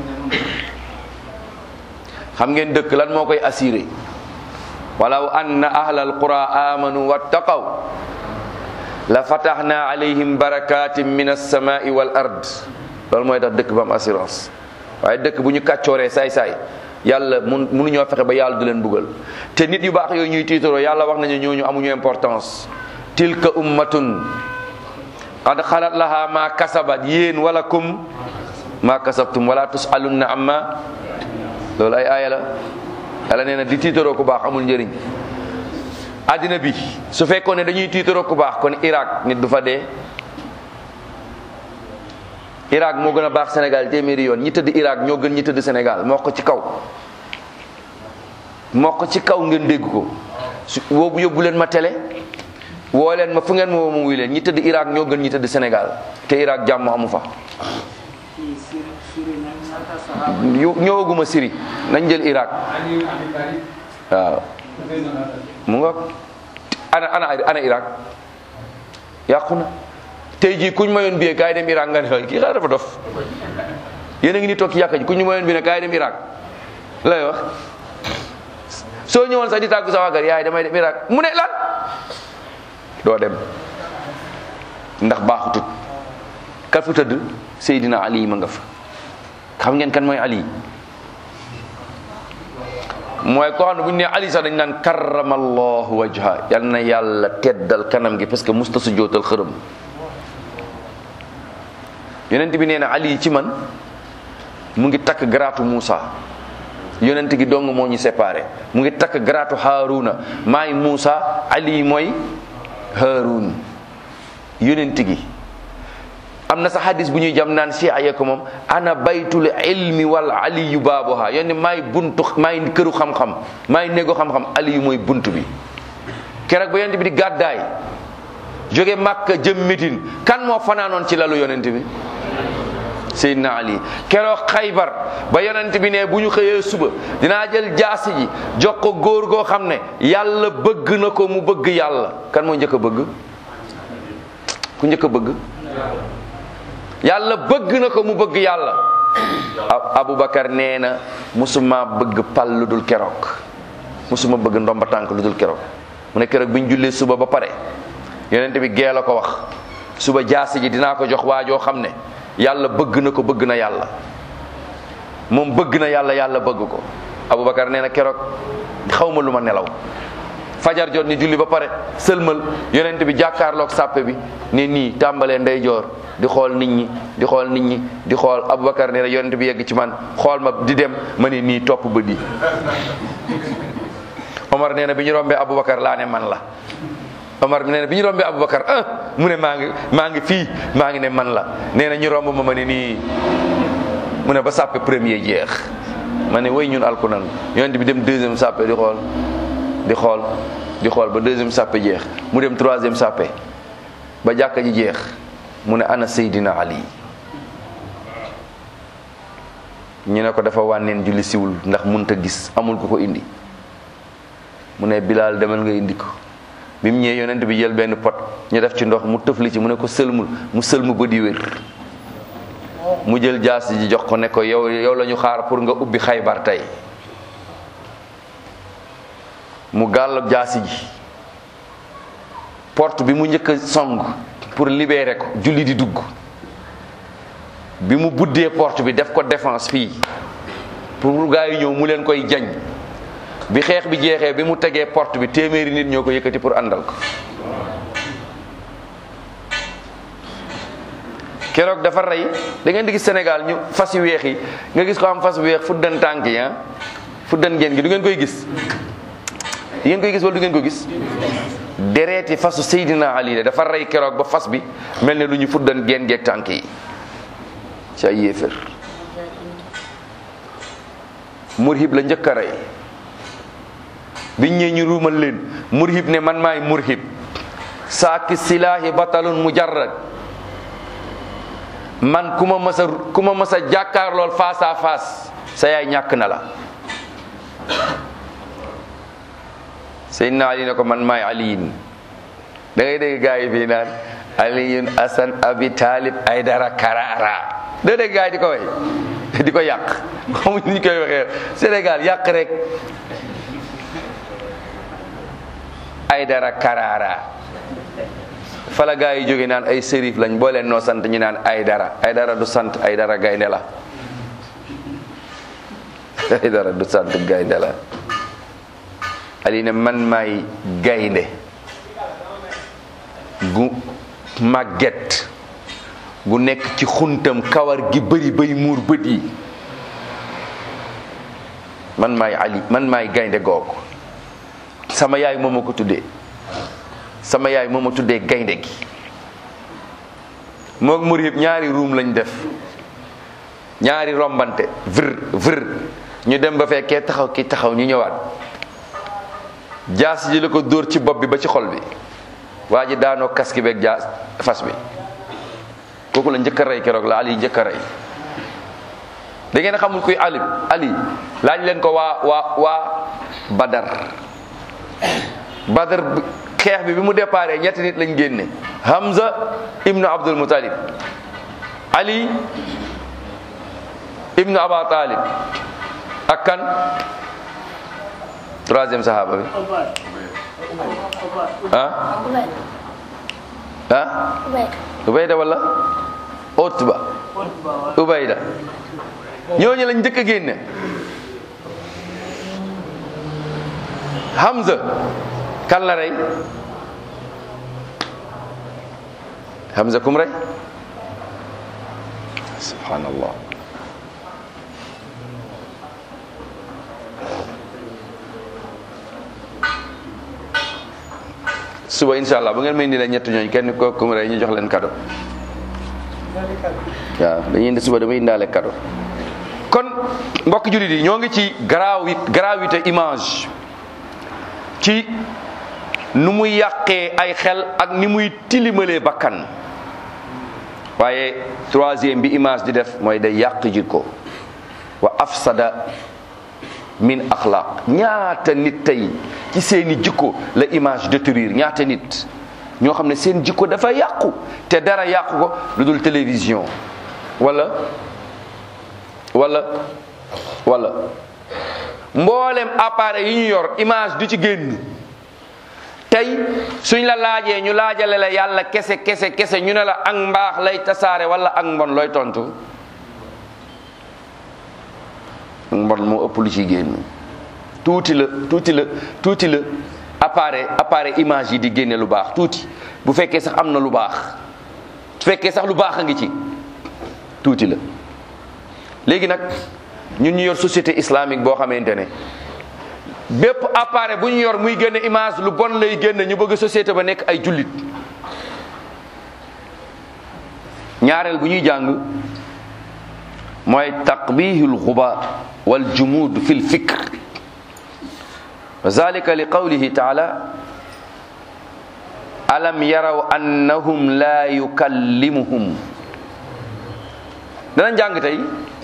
S1: xam ngeen dëkk lan moo koy assuré walaw anna ahlal qura amanu wattaqaw la fataxna alayhim barakatin min alsamai wal ard loolu mooy tax dëkk ba am assurance waaye dëkk bu ñu kàccooree saay-saay yàlla mun mënuñoo fexe ba yàlla du leen bugal te nit yu baax yooyu ñuy tiitaroo yàlla wax nañu ñooñu amuñu importance tilka ummatun qad xalat laha ma kasabat yéen wala kum ma kasabtum wala tusalunna amma loolu ay aaya la yàlla nee na di tiitaroo ku baax amul njëriñ àddina bi su fekkoon ne dañuy tiitaroo ku baax kon Irak nit du fa dee Irak moo gën a baax Sénégal téeméeri yoon ñi tëdd Irak ñoo gën ñi tëdd Sénégal moo ko ci kaw moo ko ci kaw ngeen dégg ko su boobu yóbbu leen ma télé woo leen ma fu ngeen ma woo ma wuy leen ñi tëdd Irak ñoo gën ñi tëdd Sénégal te Irak jàmm amu fa
S2: kii Syrie Syrie nag ñaata saxaaba
S1: yu ñëwaguma Syrie nañ jël Irak waaw mu nga ana ana ana Irak yàqu na tey jii kuñ mayoon bi kaay dem Irak nga ne kii xanaa dafa dof yéen a ngi ni toog ci yàkka ji kuñ ñu mayoon bi ne kaay dem Irak lay wax soo ñëwoon sax di tàggu sa waa kër yaay damay dem Irak mu ne lan doo dem ndax baaxutut ka fu tëdd Seydina Ali ma nga fa xam ngeen kan mooy Ali mooy koo xam ne bu ñu nee Ali sax dañ naan karramallahu wajha yal na yàlla teddal kanam gi parce que musta su jootal xërëm yonent bi nee na Ali ci man mu ngi takk garaatu Muusa yonent gi dong moo ñu séparé mu ngi takk garaatu Haaruna maay Muusa Ali mooy Haarun yonent gi am na sa hadis bu ñuy jam naan si aye ko moom ana baytul ilmi wal aliyu baabuha yonni maay buntu maay këru xam-xam maay néego xam-xam aliyu mooy bunt bi keroog ba yonent bi di gàddaay jóge Makka jëm Médine kan moo fanaanoon ci lalu yonent bi Seydina Ali keroog Xaybar ba yonent bi ne bu ñu xëyee suba dinaa jël jaasi ji jox ko góor goo xam ne yàlla bëgg na ko mu bëgg yàlla kan moo njëkk a bëgg ku njëkk a bëgg yàlla bëgg na ko mu bëgg yàlla Aboubacar nee na musuma bëgg pal lu dul keroog musuma bëgg ndomba tànk lu dul keroog mu ne keroog bi ñu jullee suba ba pare yonent bi gee la ko wax suba jaasi ji dinaa ko jox waajoo xam ne yàlla bëgg na ko bëgg na yàlla moom bëgg na yàlla yàlla bëgg ko Aboubacar nee na keroog xaw ma lu ma nelaw fajar jot ni julli ba pare sëlmal yonent bi jàkkaarloog sàppe bi ne nii tàmbalee ndeyjoor di xool nit ñi di xool nit ñi di xool Aboubacar nee na yonent bi yegg ci man xool ma di dem ma ne nii topp ba di Omar nee na bi ñu rombee Aboubacar laa ne man la Omar nee na bi ñu rombee Aboubacar ah mu ne maa ngi maa ngi fii maa ngi ne man la nee na ñu romb ma ma ne nii mu ne ba sàppe premier jeex ma ne way ñun alku nan yonent bi dem deuxième sàppe di xool di xool di xool ba deuxième sàppe jeex mu dem troisième sàppe ba jàkka ji jeex mu ne ana Seydina Ali ñu ne ko dafa wànneen julli siwul ndax munta gis amul ku ko indi mu ne Bilal demal nga indi ko bi mu ñëwee yonent bi jël benn pot ñu def ci ndox mu tëfli ci mu ne ko sëlmul mu sëlmu ba di wér mu jël jaasi ji jox ko ne ko yow yow la ñu xaar pour nga ubbi xaybar tey mu gàll jaasi ji porte bi mu njëkk a song pour libérer ko julli di dugg bi mu buddee porte bi def ko défense fii pour gaa yi ñëw mu leen koy jañ bi xeex bi jeexee bi mu tegee porte bi téeméeri nit ñoo ko yëkkati pour àndal ko keroog dafa rey da ngeen di gis Sénégal ñu fas yu weex yi nga gis ko am fas yu weex fuddan tànk yi ah fuddan ngeen gi du ngeen koy gis di ngeen koy gis wala du ngeen ko gis dereeti fasu Seydina Ali la dafa rey keroog ba fas bi mel ne lu ñu fuddan geen geeg tànk yi ci ay yéefér murhib la njëkk a rey biñ ñëwee ñu ruumal leen murhib ne man maay murhib saaki silaahi batalun mujarrad man ku ma mës a ku ma mës a jàkkaar lool face à face sa yaay ñàkk na la Seydina Ali ne ko man maay aliyin da ngay dégg gaa yi fii naan aliyun asan abi talib ay dara karara da dégg gaa yi di ko way di ko yàq xamuñ ni ñu koy waxee Sénégal yàq rek ay dara karara fala gaa yi jóge naan ay sérif lañ boo leen noo sant ñu naan ay dara ay dara du sant ay dara gaynde la ay dara du sant gaynde la ali ne man maay gaynde gu màgget gu nekk ci xuntam kawar gi bëri bay muur bët yi man maay ali man maay gaynde googu sama yaay moo ma ko tuddee sama yaay moo ma tuddee gaynde gi moog murhib ñaari ruum lañ def ñaari rombante vër vër ñu dem ba fekkee taxaw ki taxaw ñu ñëwaat jaas ji la ko dóor ci bopp bi ba ci xol bi waa ji daanoo kaski beeg jaas fas bi kooku la njëkk a rey keroog la ali njëkk a rey da ngeen xamul kuy ali ali laaj leen ko waa waa waa badar badar xeex bi bi mu déparé ñetti nit lañ génne hamza ibnu abdul mutalib ali ibnu aba talib ak kan troisième sahaba bi ah ah ubayda wala utba ubayda ñooñu lañ njëkk a génne hamza kan la rey hamza kum rey subhanallah suba insha allah bu ngeen may indi la ñett ñooñ kenn ko kum rey ñu jox leen cadeau waaw dañuy indi suba damay indaale cadeau kon mbokk jullit yi ñoo ngi ci gravi gravité image ci nu muy yàqee ay xel ak ni muy tilimalee bakkan waaye troisième bi image di def mooy day yàq jikko wa afsada min axlaq ñaata nit tey ci seeni jikko la image détruire ñaata nit ñoo xam ne seen jikko dafa yàqu te dara yàqu ko lu dul télévision wala wala wala mboolem appareil yi ñu yor image du ci génn tey suñ la laajee ñu laajale la yàlla kese kese kese ñu ne la ak mbaax lay tasaare wala ak mbon looy tontu ak mbon moo ëpp lu ci génn tuuti la tuuti la tuuti la appareil appareil image yi di génne lu baax tuuti bu fekkee sax am na lu baax su fekkee sax lu baax a ngi ci tuuti la léegi nag ñun ñu yor société islamique boo xamante ne bépp appareil bu ñu yor muy génne image lu bon lay génne ñu bëgg société ba nekk ay jullit ñaareel bu ñuy jàng mooy taqbihul xuba wal jumud fi l fikr wa zalika li qawlihi taala alam yaraw annahum la yukallimuhum dana jàng tey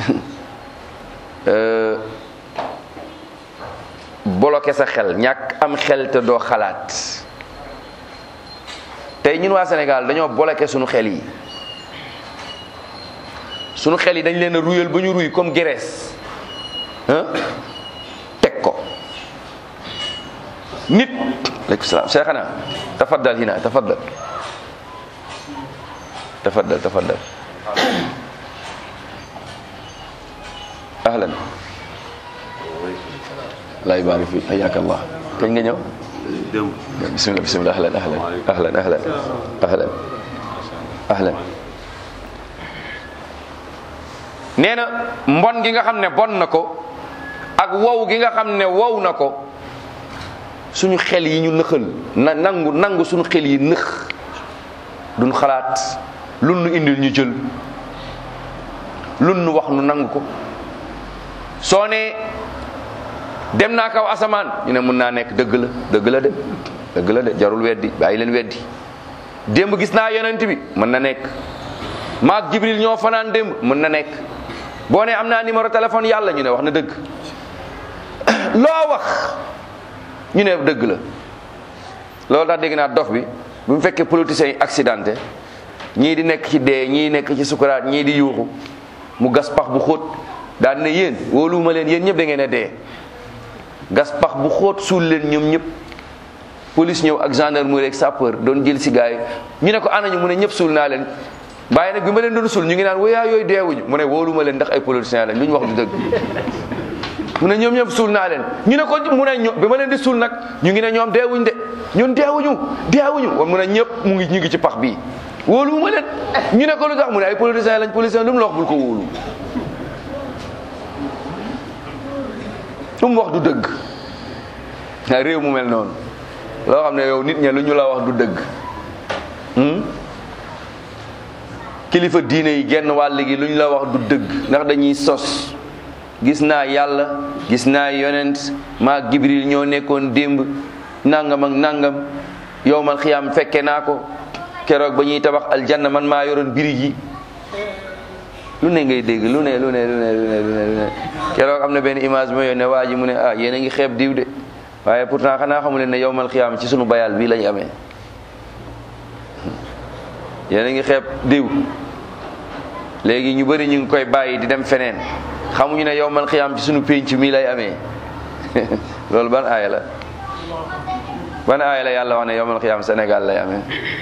S1: bloqué sa xel ñàkk am xel te doo xalaat tey ñun waa Sénégal dañoo bloqué sunu xel yi sunu xel yi dañ leen a ruyal ba ñu ruy comme Grèce teg ko nit aleykum salaam cheikhana tafaddal hina tafaddal tafaddal tafaddal ahlan lay baari fi hayaka allah kañ nga ñëw bismillah bismillah ahlan ahlan ahlan ahlan ahlan ahlan nee na mbon gi nga xam ne bon na ko ak wow gi nga xam ne wow na ko suñu xel yi ñu nëxal na nangu nangu suñu xel yi nëx duñ xalaat lu nu indil ñu jël lu nu wax nu nangu ko soo ne dem naa kaw asamaan ñu ne mun naa nekk dëgg la dëgg la de dëgg la de jarul weddi bàyyi leen weddi démb gis naa yonent bi mën na nekk maak jibril ñoo fanaan démb mën na nekk boo ne am naa numéro téléphone yàlla ñu ne wax na dëgg loo wax ñu ne dëgg la loolu tax dégg naa dof bi bu mu fekkee politiciens yi accidenté ñii di nekk ci dee ñii nekk ci sukuraat ñii di yuuxu mu gas pax bu xóot daal ne yéen wóoluwuma leen yéen ñëpp da ngeen a dee gas pax bu xóot suul leen ñoom ñëpp police ñëw ak gendarmerie ak sapeur doon jël si gars yi ñu ne ko anañu mu ne ñëpp suul naa leen waaye nag bi ma leen doon suul ñu ngi naan woyaa yooyu deewuñu mu ne wóoluma leen ndax ay politiciens lañ lu ñu wax du dëgg mu ne ñoom ñëpp suul naa leen ñu ne ko mu ne ño bi ma leen di suul nag ñu ngi ne ñoom deewuñ de ñun deewuñu deewuñu wan mu ne ñëpp mu ngi ñu ngi ci pax bii wóoluwuma leen ñu ne ko lu tax mu ne ay politiciens lañ politiciens lu mu la wax bul ko wóolu lu mu wax du dëgg a réew mu mel noonu loo xam ne yow nit ña lu ñu la wax du dëgg kilifa diine yi genn wàll gi lu ñu la wax du dëgg ndax dañuy sos gis naa yàlla gis naa yonent maak jibril ñoo nekkoon démb nangam ak nangam yowmal xiyaam fekke naa ko keroog ba ñuy tabax aljanna man maa yoroon birig yi lu ne ngay dégg lu ne lu ne lu ne lu ne lu ne lu ne keroog am na benn image ma yónnee waa ji mu ne ah yéen a ngi xeeb diw de waaye pourtant xanaa xamu leen ne yowmal xiyaam ci sunu bayal bii lañ amee yéen a ngi xeeb diw léegi ñu bëri ñu ngi koy bàyyi di dem feneen xamuñu ne yowmal xiyaam ci sunu pénc mii lay amee loolu ban aaya la ban aaya la yàlla wax ne yowmal xiyaam Sénégal lay amee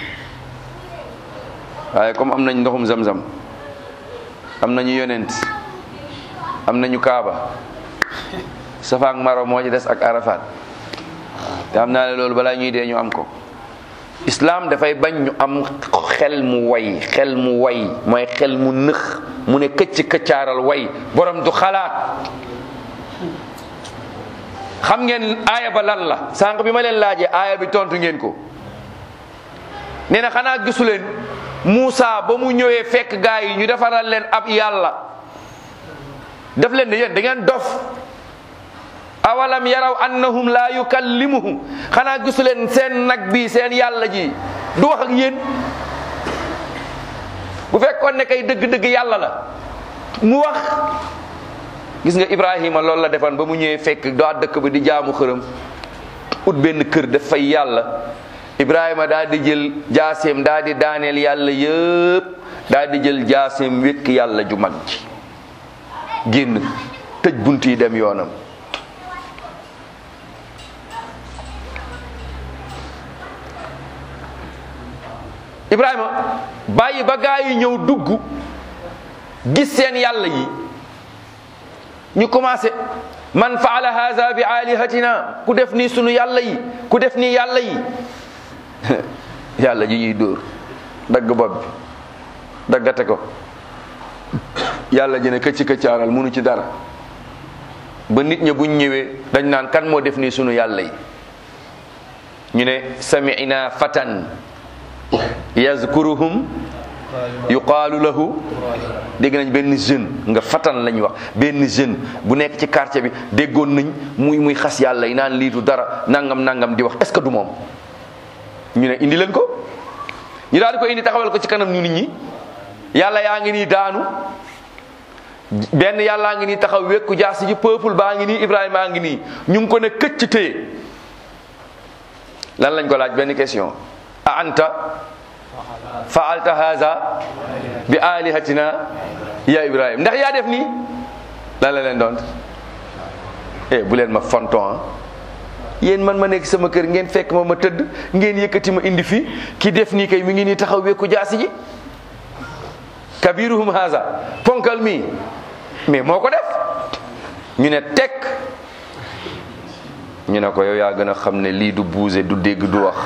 S1: waaye comme am nañ ndoxum zam-zam am nañu yonent am nañu kaaba safa ak maro moo ci des ak arafat te xam naa ne loolu balaa ñuy dee ñu am ko islam dafay bañ ñu am xel mu way xel mu way mooy xel mu nëx mu ne këcc këccaaral way borom du xalaat xam ngeen aaya ba lan la sànq bi ma leen laajee aaya bi tontu ngeen ko nee na xanaa gisu leen Moussa ba mu ñëwee fekk gaa yi ñu defaral leen ab yàlla def leen ne yéen da ngeen dof awalam yaraw annahum la yukallimuhum xanaa gisu leen seen nag bi seen yàlla ji du wax ak yéen bu fekkoon ne kay dëgg-dëgg yàlla la mu wax gis nga Ibrahima loolu la defan ba mu ñëwee fekk daa dëkk ba di jaamu xërëm ut benn kër daf fay yàlla Ibrahima daal di jël jaaseem daal di daaneel yàlla yëpp daal di jël jaaseem wékk yàlla ju mag ji génn tëj bunt yi dem yoonam Ibrahima bàyyi ba gaa yi ñëw dugg gis seen yàlla yi ñu commencé man faala haza bi alihatina ku def nii sunu yàlla yi ku def nii yàlla yi yàlla ji ñuy dóor dagg bopp bi daggate ko yàlla ji ne këcc këccaaral munu ci dara ba nit ña buñ ñëwee dañ naan kan moo def nii sunu yàlla yi ñu ne sami'na fatan yazkuruhum yuqaalu lahu dégg nañ benn jeune nga fatan lañ wax benn jeune bu nekk ci quartier bi déggoon nañ muy muy xas yàlla yi naan lii du dara nangam nangam di wax est ce que du moom ñu ne indi leen ko ñu daal di ko indi taxawal ko ci kanam ñu nit ñi yàlla yaa ngi nii daanu benn yàllaa ngi nii taxaw wekku jaasi ji peuple baa ngi nii Ibrahima a ngi nii ñu ngi ko ne këcc téye lan lañ ko laaj benn question a anta faalta haza bi alihatina ya Ibrahima ndax yaa def nii lan la leen doon eh bu leen ma fonton yéen man ma nekk sama kër ngeen fekk ma ma tëdd ngeen yëkkati ma indi fi ki def nii kay mi ngi nii taxaw wekku jaasi ji kabiruhum haza ponkal mi mais moo ko def ñu ne tekk ñu ne ko yow yaa gën a xam ne lii du buuse du dégg du wax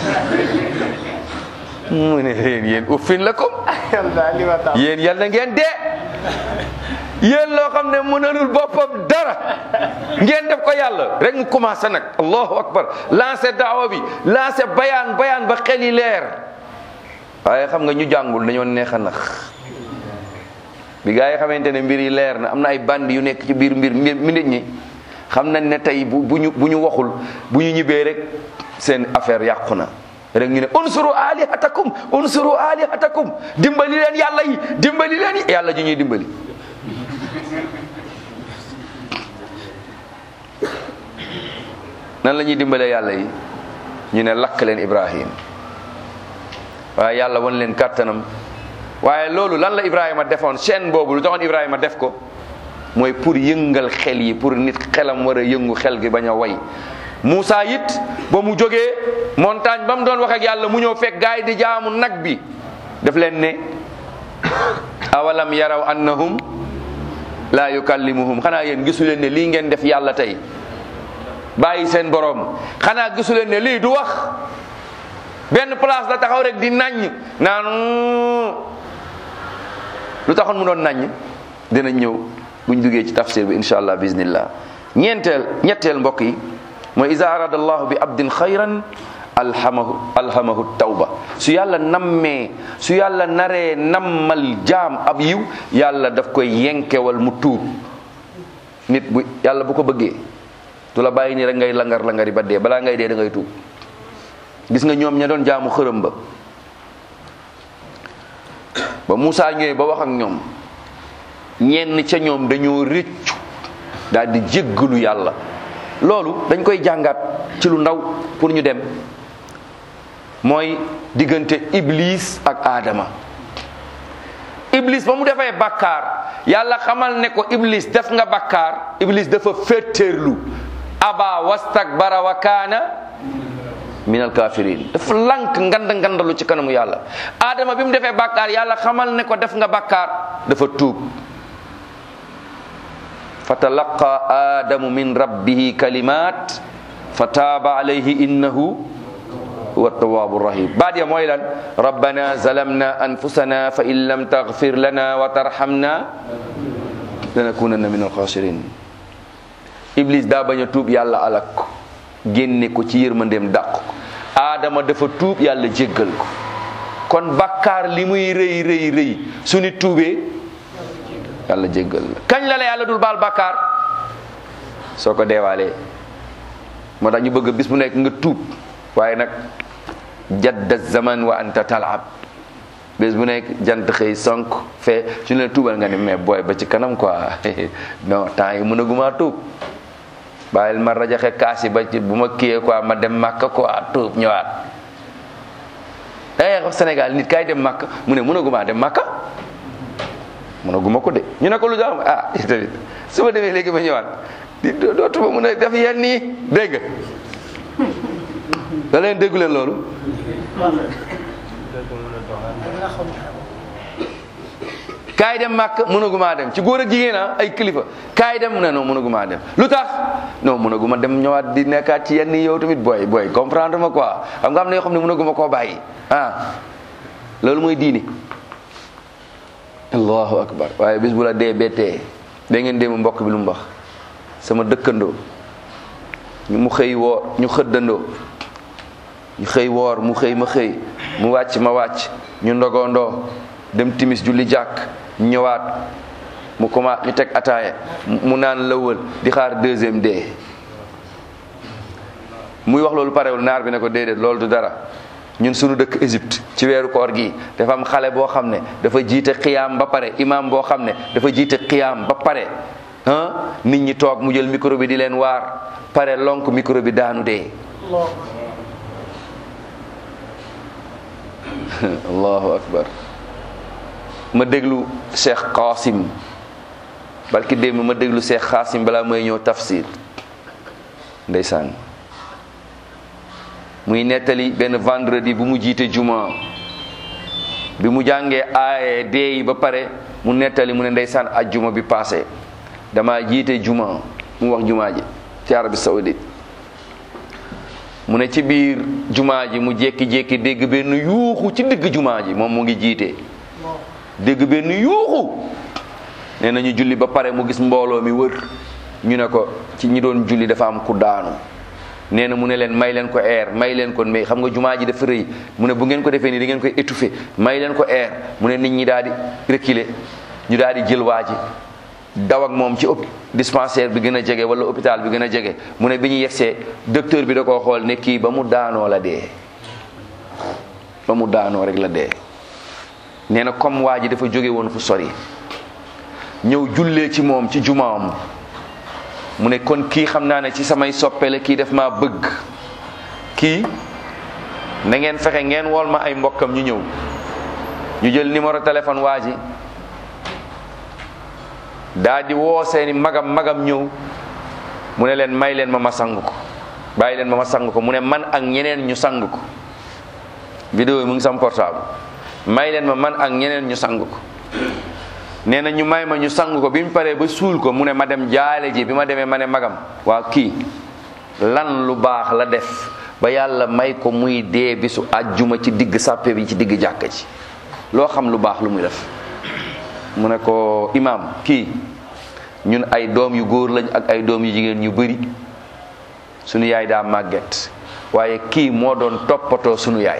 S1: mu ne leen yéen uffin la ko yéen yal na ngeen dee yéen loo xam ne mënalul boppam dara ngeen def ko yàlla rek mu commencé nag allahu akbar lancé daawa bi lancé bayaan bayaan ba xel yi leer waaye xam nga ñu jàngul dañoo neex a nax bi gaa yi xamante ne mbir yi leer na am na ay bandi yu nekk ci biir mbir mi nit ñi xam nañ ne tey bu bu ñu bu ñu waxul bu ñu ñibbee rek seen affaire yàqu na rek ñu ne unsuru alihatakum unsuru alihatakum dimbali leen yàlla yi dimbali leen yi yàlla ji ñuy dimbali nan la ñuy dimbalee yàlla yi ñu ne lakk leen ibrahim waaye yàlla wan leen kàttanam waaye loolu lan la ibrahima defoon chaîne boobu lu taxoon ibrahima def ko mooy pour yëngal xel yi pour nit xelam war a yëngu xel gi bañ a way Moussa it ba mu jógee montagne ba mu doon wax ak yàlla mu ñëw fekk gaay di jaamu nag bi daf leen ne awalam yaraw annahum laa yukallimuhum xanaa yéen gisu leen ne lii ngeen def yàlla tey bàyyi seen borom xanaa gisu leen ne lii du wax benn place la taxaw rek di naññ naan lu taxoon mu doon naññ dinañ ñëw buñ duggee ci tafsir bi insha allah bismillah ñeenteel ñetteel mbokk yi mooy iza arada allahu bi abdin xayran alhamahu alhamahu tawba su yàlla nammee su yàlla naree nammal jaam ab yiw yàlla daf koy yenkewal mu tuub nit bu yàlla bu ko bëggee du la bàyyi ni rek ngay langar langari ba dee balaa ngay dee da ngay tuub gis nga ñoom ña doon jaamu xërëm ba ba Moussa ñëwee ba wax ak ñoom ñenn ca ñoom dañoo rëccu daal di jéggalu yàlla loolu dañ koy jàngat ci lu ndaw pour ñu dem mooy diggante Iblis ak Adama Iblis ba mu defee bakkaar yàlla xamal ne ko Iblis def nga bakkaar Iblis dafa féeteerlu aba wastakbara wa kaana minal kafirin dafa lank ngand ngandalu ci kanamu yàlla Adama bi mu defee bakkaar yàlla xamal ne ko def nga bakkaar dafa tuub fatalaqa adamu min rabbihi kalimat fa taaba alayhi innahu huwa tawaabu rahim baat ya mooy lan rabbana zalamna anfusana fa in lam taghfir lana wa tarhamna lanakunanna min alxasirin iblis daa bañ a tuub yàlla alak ko génne ko ci yërmandeem dàq ko aadama dafa tuub yàlla jéggal ko kon bakkaar li muy rëy rëy rëy su ni tuubee yàlla jéggal la kañ la la yàlla dul baal bakkaar soo ko deewaalee moo tax ñu bëgg bis bu nekk nga tuub waaye nag jadda zaman wa anta talab bés bu nekk jant xëy sonk fee su ne la tuubal nga ne mais booy ba ci kanam quoi non temps yi mën a gumaa tuub bàyyil ma rajaxe kaas yi ba ci bu ma kiyee quoi ma dem màkka quoi tuub ñëwaat da ngay wax Sénégal nit kaay dem màkka mu ne mën a gumaa dem màkka mën a guma ko de ñu ne ko lu tax ah tamit su ma demee léegi ma ñëwaat di dootuma mën a def yenn nii dégg nga da leen déggu leen loolu kaay dem màkk mënagumaa dem ci góor ak jigéen a ay kilifa kaay dem mu ne non mënagumaa dem lu tax non mënaguma dem ñëwaat di nekkaat ci yenn yow tamit booy booy comprendre ma quoi xam nga am na yoo xam ne mënaguma koo bàyyi ah loolu mooy diini allahu akbar waaye bis bu la dee bettee da ngeen déema mbokk bi lu mu wax sama dëkkandoo ñu mu xëy woor ñu xëddandoo ñu xëy woor mu xëy ma xëy mu wàcc ma wàcc ñu ndogondoo dem timis julli jàkk ñëwaat mu commencé ñu teg ataaya mu naan lëwal di xaar deuxième dee muy wax loolu parewul naar bi ne ko déedéet loolu du dara ñun suñu dëkk Égypte ci weeru koor gi dafa am xale boo xam ne dafa jiite xiyaam ba pare imam boo xam ne dafa jiite xiyaam ba pare ah nit ñi toog mu jël micro bi di leen waar pare lonk micro bi daanu dee allahu akbar ma déglu Cheikh Qasim barki démb ma déglu Cheikh Qasim balaa may ñëw tafsir ndeysaan muy nettali benn vendredi bu mu jiite juma bi mu jàngee aaye dee yi ba pare mu nettali mu ne ndeysaan ajjuma bi passé dama jiite juma mu wax juma ji ci Arabie Saoudite mu ne ci biir juma ji mu jékki-jékki dégg benn yuuxu ci digg juma ji moom mu ngi jiite dégg benn yuuxu nee na ñu julli ba pare mu gis mbooloo mi wër ñu ne ko ci ñi doon julli dafa am ku daanu nee na mu ne leen may leen ko air may leen ko mais xam nga jumaa ji dafa rëy mu ne bu ngeen ko defee nii da ngeen koy étouffer may leen ko air mu ne nit ñi daal di reculer ñu daal di jël waa ji daw ak moom ci ëpp dispensaire bi gën a jege wala hôpital bi gën a jege mu ne bi ñu yegsee docteur bi da koo xool ne kii ba mu daanoo la dee ba mu daanoo rek la dee nee na comme waa ji dafa jóge woon fu sori ñëw jullee ci moom ci jumaam mu ne kon kii xam naa ne ci samay soppe la kii def maa bëgg kii na ngeen fexe ngeen wool ma ay mbokkam ñu ñëw ñu jël numéro téléphone waa ji daa di woo seeni magam magam ñëw mu ne leen may leen ma ma sang ko bàyyi leen ma ma sang ko mu ne man ak ñeneen ñu sang ko vidéo yi mu ngi sam portable may leen ma man ak ñeneen ñu sang ko nee na ñu may ma ñu sang ko bi mu paree ba suul ko mu ne ma dem jaale ji bi ma demee ma ne magam waa kii lan lu baax la def ba yàlla may ko muy dee bisu àjjuma ci digg sàppe bi ci digg jàkka ji loo xam lu baax lu muy def mu ne ko imaam kii ñun ay doom yu góor lañ ak ay doom yu jigéen ñu bëri sunu yaay daa màgget waaye kii moo doon toppatoo sunu yaay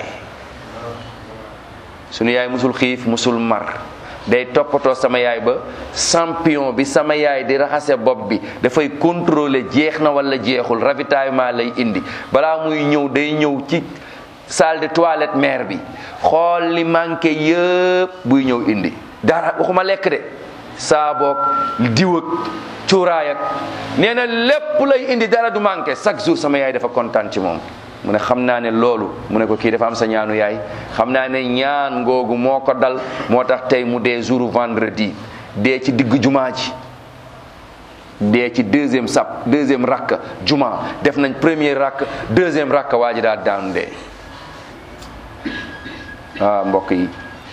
S1: sunu yaay musul xiif musul mar day toppatoo sama yaay ba champion bi sama yaay di raxase bopp bi dafay contrôler jeex na wala jeexul ravitaillement lay indi balaa muy ñëw day ñëw ci salle de toilette mère bi xool li manqué yëpp buy ñëw indi dara waxuma lekk de saaboog diw ak cuuraay ak nee na lépp lay indi dara du manqué chaque jour sama yaay dafa kontaan ci moom mu ne xam naa ne loolu mu ne ko kii dafa am sa ñaanu yaay xam naa ne ñaan ngoogu moo ko dal moo tax tey mu dee jour vendredi dee ci digg jumaa ji dee ci deuxième sap deuxième rakk juma def nañ premier rakk deuxième rakk waa ji daal daanu dee waaw mbokk yi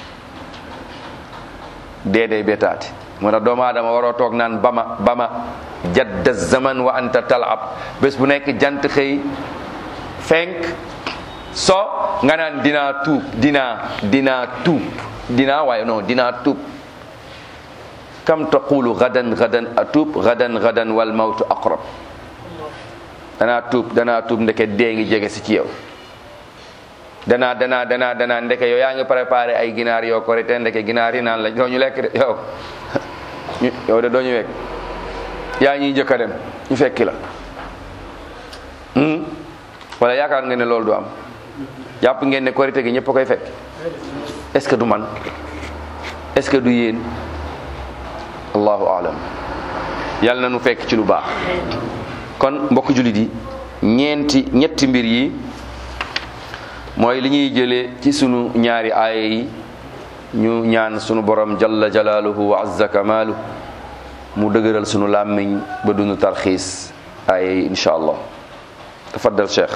S1: dee day betaati moo tax doomu aadama waroo toog naan bama bama jadda zaman wa anta talab bés bu nekk jant xëy fenk so nga naan dinaa tuub dinaa dinaa tuub dinaa waaye non dinaa tuub kam taqulu gadan gadan atuub gadan gadan wal mawtu aqrab danaa tuub danaa tuub ndeke dee ngi jege si ci yow danaa danaa danaa danaa ndeke yow yaa ngi préparé ay ginaar yoo ko rete ndeke ginaar yi naan la doo ñu lekk de yow yow de doo ñu wekk yaa ñuy njëkk a dem ñu fekki la wala yaakaar ngeen ne loolu du am jàpp ngeen ne korite gi ñëpp a koy fekk est-ce que du man est-ce que du yéen allahu alam yàlla na nu fekk ci lu baax kon mbokk jullit yi ñeenti ñetti mbir yi mooy li ñuy jëlee ci sunu ñaari aaya yi ñu ñaan sunu borom jalla jalaaluhu wa azza kamaalu mu dëgëral sunu làmmiñ ba dunu tarxiis aaya yi insha allah tafaddal cheikh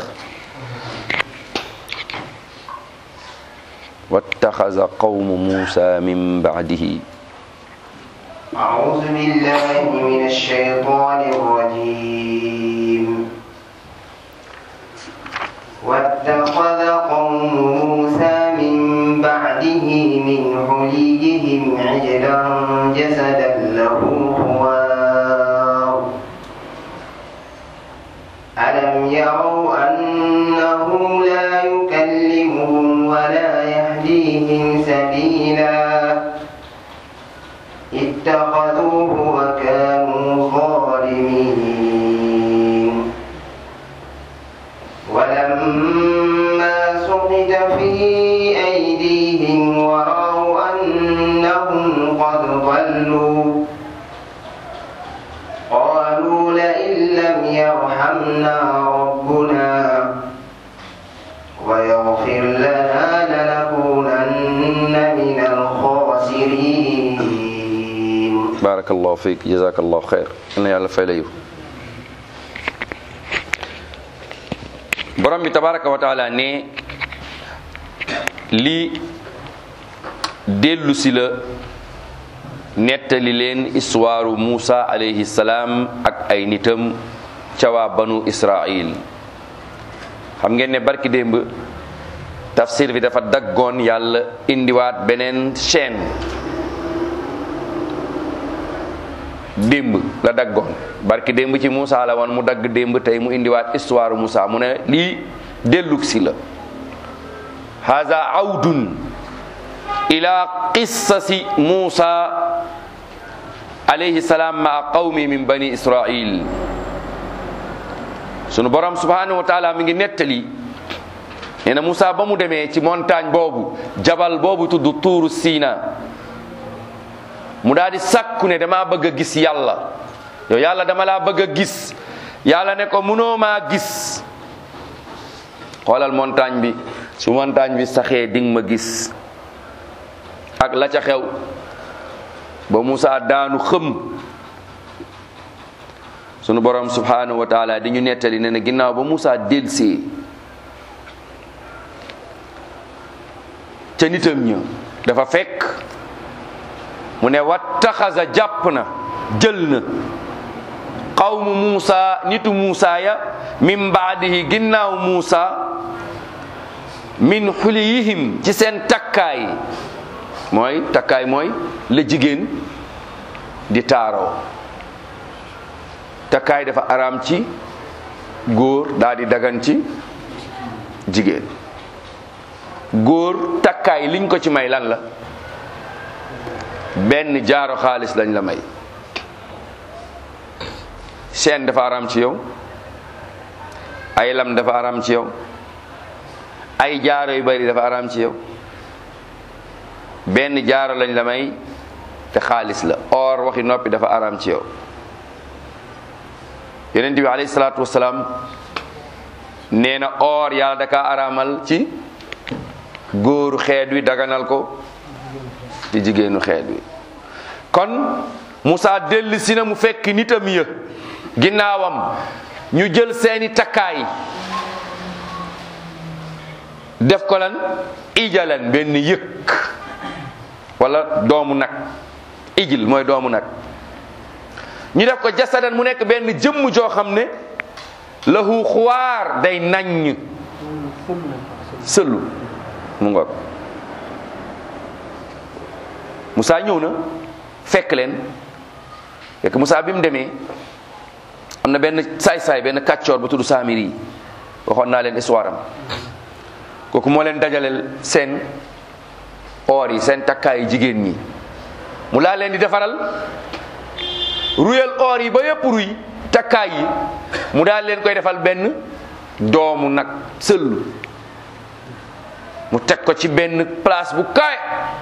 S1: wattaxaza qawmu muusa min bacdihi
S3: أعوذ بالله من الشيطان الرجيم واتخذ قوم موسى من بعده من حليهم عجلا جسدا له خوار ألم يروا أنه لا يكلمهم ولا يهديهم سبيلا اتخذوه وكانوا ظالمين ولما سقط في أيديهم ورأوا أنهم قد ضلوا قالوا لئن لم يرحمنا ربنا ويغفر لنا لنكونن من الخاسرين
S1: barakallahu fiik jazakallahu xeyr yal na yàlla fay la yiw borom bi tabaraka wa taala ne lii dellu si la nettali leen histoire Muusa alayhi salaam ak ay nitam ca waa banu Israil xam ngeen ne barki démb tafsir bi dafa daggoon yàlla indiwaat beneen chaîne démb la daggoon barki démb ci Moussa la woon mu dagg démb tey mu indiwaat histoire Moussa mu ne lii dellug si la haza awdun ila qissasi Moussa alayhi salaam maa qawmi min bani israil sunu borom subhanahu wa taala mi ngi nettali nee na Moussa ba mu demee ci montagne boobu jabal boobu tudd tuuru Siina mu daal di sàkku ne damaa bëgg a gis yàlla yow yàlla dama laa bëgg a gis yàlla ne ko munoo maa gis xoolal montagne bi su montagne bi saxee ding ma gis ak la ca xew ba Moussa daanu xëm sunu borom subhanahu wa taala di ñu nettali ne na ginnaaw ba Moussa delsee ca nitam ña dafa fekk mu ne wattaxasa jàpp na jël na qawmu Moussa nitu Moussa ya min baadihi ginnaaw Moussa min xuliyihim ci seen takkaay mooy takkaay mooy la jigéen di taaroo takkaay dafa araam ci góor daal di dagan ci jigéen góor takkaay liñ ko ci may lan la benn jaaro xaalis lañ la may chaîne dafa araam ci yow ay lam dafa araam ci yow ay jaaro yu bari dafa araam ci yow benn jaaro lañ la may te xaalis la or waxi noppi dafa araam ci yow yonent bi alayhi salaatu wasalaam nee na or yàlla da kaa araamal ci góoru xeet wi daganal ko ci jigéenu xeet wi kon Moussa dellu si na mu fekk nitam ya ginnaawam ñu jël seeni takkaay def ko lan ijalan benn yëkk wala doomu nag ijil mooy doomu nag ñu def ko jasadan mu nekk benn jëmm joo xam ne lahu xuwaar day naññ sëllu mu ngoog Moussa ñëw na fekk leen fekk Moussa bi mu demee am na benn saay-saay benn kàccoor bu tudd Saamiri yi waxoon naa leen histoire am kooku moo leen dajaleel seen or yi seen takkaayu jigéen ñi mu laa leen di defaral ruyal or yi ba yëpp ruy takkaay yi mu daal leen koy defal benn doomu nag sëllu mu teg ko ci benn place bu kawe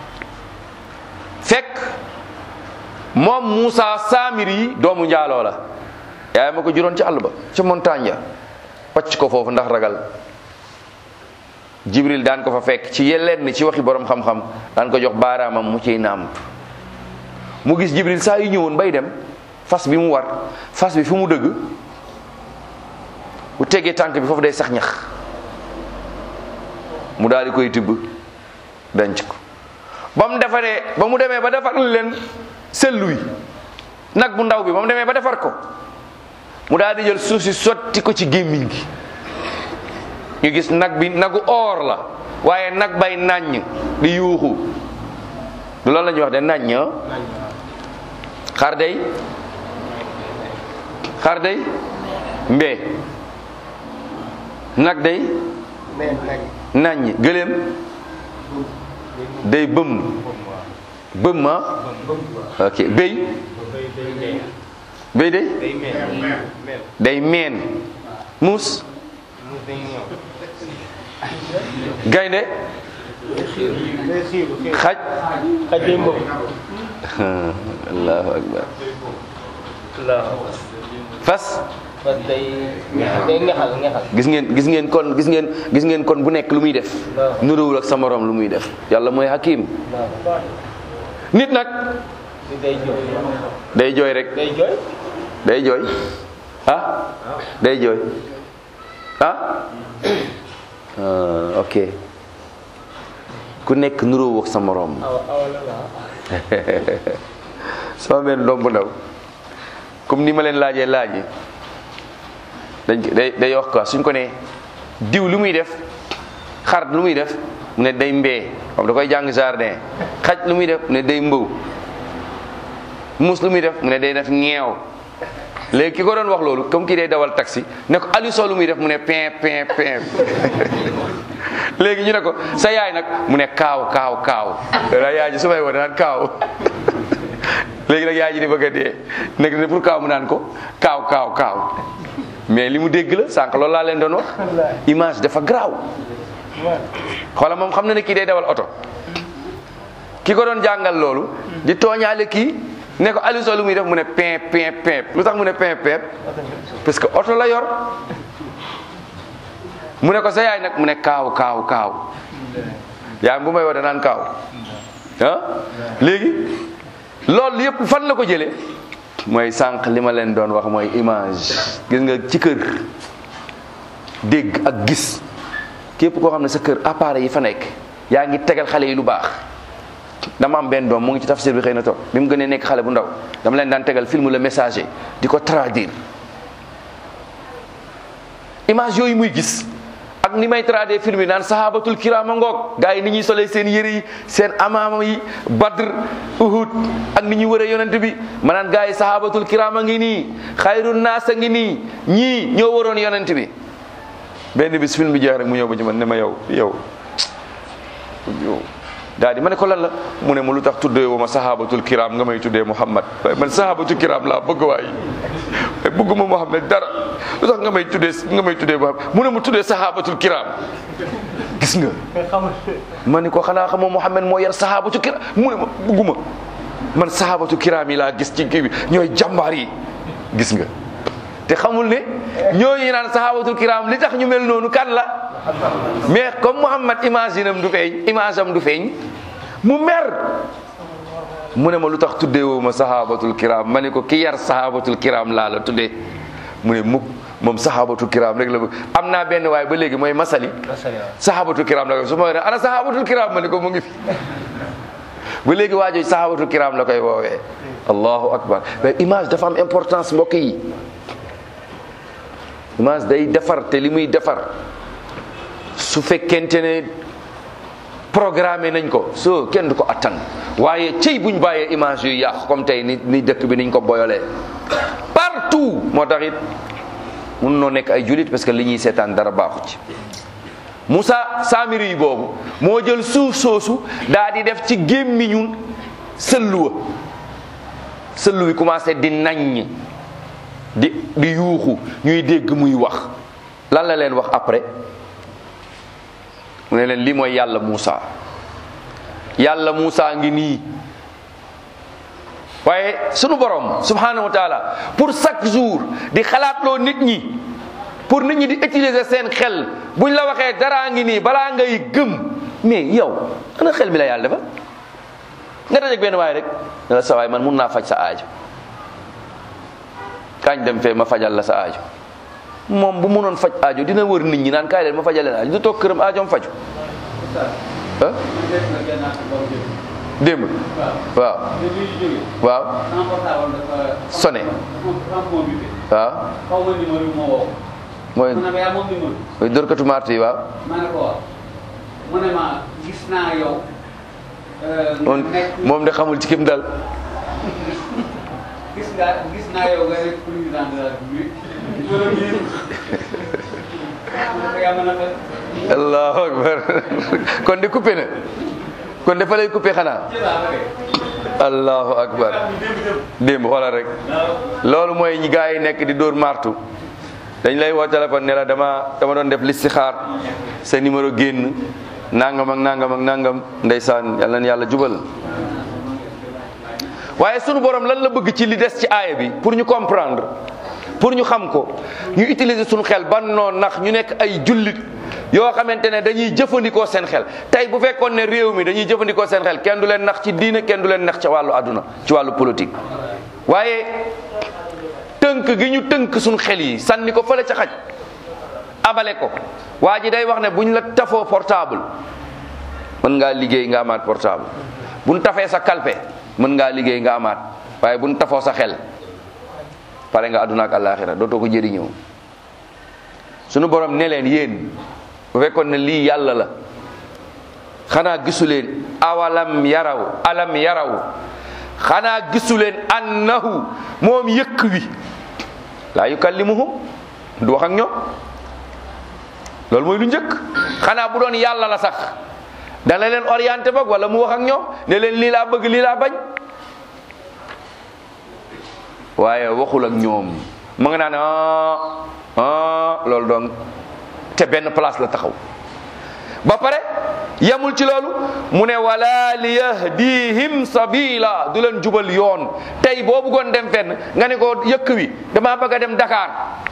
S1: fekk moom Moussa Samiri yi doomu njaaloo la yaay ma ko juróon ci àll ba ca montagne ya pacc ko foofu ndax ragal Jibril daan ko fa fekk ci yeneen ci waxi borom xam-xam daan ko jox baaraamam mu ciy nàmp mu gis Jibril saa yu ñëwoon bay dem fas bi mu war fas bi fu mu dëgg bu tegee tànk bi foofu day sax ñax mu daal di koy tibb denc ko ba mu defaree ba mu demee ba defar leen sellu yi nag bu ndaw bi ba mu demee ba defar ko mu daal di jël suuf si sotti ko ci gémmiñ gi ñu gis nag bi nagu or la waaye nag bay nàññ di yuuxu du loolu la ñuy wax de nàññ xar day xar day mbee nag day nàññ gëléem day bëm bëm ma ok béy béy day day meen muus gaynde xaj
S2: xaj day mbëb
S1: allahu akbar fas
S2: parce que day day ngexal ngexal
S1: gis ngeen gis ngeen kon gis ngeen gis ngeen kon bu nekk lu muy def nuróowul ak sa morom lu muy def yàlla mooy hakim nit nag
S2: di day jooy
S1: day jooy rek
S2: day jooy
S1: day jooy ah day jooy ah Ah, ok ku nekk nuróowul ak sa morom
S2: awa awa la la
S1: sama benn doom bu ndaw comme ni ma leen laajee laaj yi dañ day day wax quoi suñ ko nee diw lu muy def xar lu muy def mu ne day mbee comme da koy jàng jardin xaj lu muy def mu ne day mbëw muus lu muy def mu ne day def ñeew léegi ki ko doon wax loolu comme kii day dawal taxi ne ko Aliou Sow lu muy def mu ne pin pin pin léegi ñu ne ko sa yaay nag mu ne kaaw kaaw kaaw da yaay ji su may woo naan kaaw léegi nag yaay ji di bëgg a dee nekk ne pour kaaw mu naan ko kaaw kaaw kaaw mais li mu dégg la sànq loolu laa leen doon wax image dafa garaaw xoola moom xam na ne kii day dawal oto ki ko doon jàngal loolu di tooñaale kii ne ko Aliou Sow lu muy def mu ne pin pin pin lu tax mu ne pin pin parce que oto la yor mu ne ko sa yaay nag mu ne kaaw kaaw kaaw yaay bu may wax danaan kaaw ah léegi loolu yëpp fan la ko jëlee mooy sànq li ma leen doon wax mooy image gis nga ci kër dégg ak gis képp koo xam ne sa kër appareil yi fa nekk yaa ngi tegal xale yi lu baax dama am benn doom mu ngi ci tafsir bi xëy na toog bi mu gënee nekk xale bu ndaw dama leen daan tegal film le messager di ko traduire image yooyu muy gis ak ni may traduire film yi naan sahabatul kirama ngoog gars yi ni ñuy solee seen yëre yi seen amaama yi badr uhud ak ni ñuy wëree yonent bi ma naan gars yi sahabatul kirama ngi nii xayrun naasa ngi nii ñii ñoo waroon yonent bi benn bis film bi jeex rek mu ñëw ba ci man ne ma yow yow yow daal di ma ne ko lan la mu ne ma lu tax tuddee woo ma sahabatul kiram nga may tuddee Muhammad waaye man sahabatul kiram laa bëgg waay waaye bëgguma Muhammad dara lu tax nga may tuddee nga may tuddee Muhammad mu ne mu tuddee sahabatul kiram gis nga ma ne ko xanaa xamoo Muhammad moo yar sahabatul kiram mu ne ma bëgguma man sahabatul kiram yi laa gis ci kii bi ñooy jàmbaar yi gis nga te xamul ne ñooñu naan sahabatul kiram li tax ñu mel noonu kan la mais comme Muhammad image am du feeñ image am du feeñ mu mer mu ne ma lu tax tuddee woo ma sahabatul kiram ma ne ko ki yar sahabatul kiram laa la tuddee mu ne mukk moom sahabatul kiram rek la bëgg am naa benn waaye ba léegi mooy masali sahabatul kiram la koy su ma waxee ana sahabatul kiram ma ne ko mu ngi fi ba léegi waajooju sahabatul kiram la koy woowee allahu akbar mais image dafa am importance mbokk yi image day defar te li muy defar su fekkente ne programmé nañ ko so kenn du ko attan waaye cëy buñ bàyyee image yu yàqu comme tey ni ni dëkk bi niñ ko boyolee partout moo tax it mun noo nekk ay julit parce que li ñuy seetaan dara baaxu ci Moussa Samiri yi boobu moo jël suuf soosu daa di def ci gémmiñu sëllu wa sëllu wi commencé di naññ di di yuuxu ñuy dégg muy wax lan la leen wax après mu ne leen lii mooy yàlla Muusa yàlla Muusa ngi nii waaye sunu borom subhanahu wa taala pour chaque jour di xalaatloo nit ñi pour nit ñi di utiliser seen xel buñ la waxee daraa ngi nii balaa ngay gëm mais yow ana xel mi la yàlla defal nga dajeeg benn waay rek ne la sa waay man mun naa faj sa aajo kañ dem fee ma fajal la sa aajo moom bu mënoon faj aajo dina wër nit ñi naan kaay leen ma fajal leen aajo du toog këram aajoom faju ah démb waaw waaw sone waaw mooy mooy dórkatu martu yi waaw
S2: mu ne ma gis naa yow
S1: moom moom de xamul ci kim dal
S2: gis nga gis naa yow nga nekk président de la République
S1: allahu akbar kon de coupé na kon de fa lay coupé xanaa allahu akbar démb xoolal rek loolu mooy ñi gars yi nekk di dóor martu dañ lay woo téléphone ne la dama dama doon def listixaar sa numéro génn nangam ak nangam ak nangam ndeysaan yal na yàlla jubal waaye sunu borom lan la bëgg ci li des ci aaya bi pour ñu comprendre pour ñu xam ko ñu utiliser suñu xel ban noon nax ñu nekk ay jullit yoo xamante ne dañuy jëfandikoo seen xel tey bu fekkoon ne réew mi dañuy jëfandikoo seen xel kenn du leen nax ci diine kenn du leen nax ci wàllu àdduna ci wàllu politique waaye tënk gi ñu tënk suñu xel yi sànni ko fële ca xaj abale ko waa ji day wax ne buñ la tafoo portable mën ngaa liggéey nga amaat portable buñ tafee sa kalpe mën ngaa liggéey nga amaat waaye buñ tafoo sa xel pare nga àdduna ak àllaaxira dootoo ko jëriñoo sunu borom ne leen yéen bu fekkoon ne lii yàlla la xanaa gisu leen awalam yaraw alam yaraw xanaa gisu leen annahu moom yëkk wi laa yukallimuhum du wax ak ñoom loolu mooy lu njëkk xanaa bu doon yàlla la sax dana leen orienté boog wala mu wax ak ñoom ne leen lii laa bëgg lii laa bañ waaye waxul ak ñoom ma nga naan ah ah loolu donc te benn place la taxaw ba pare yamul ci loolu mu ne wala li yahdihim sabila du leen jubal yoon tey boo bëggoon dem fenn nga ne ko yëkk wi damaa bëgg a dem Dakar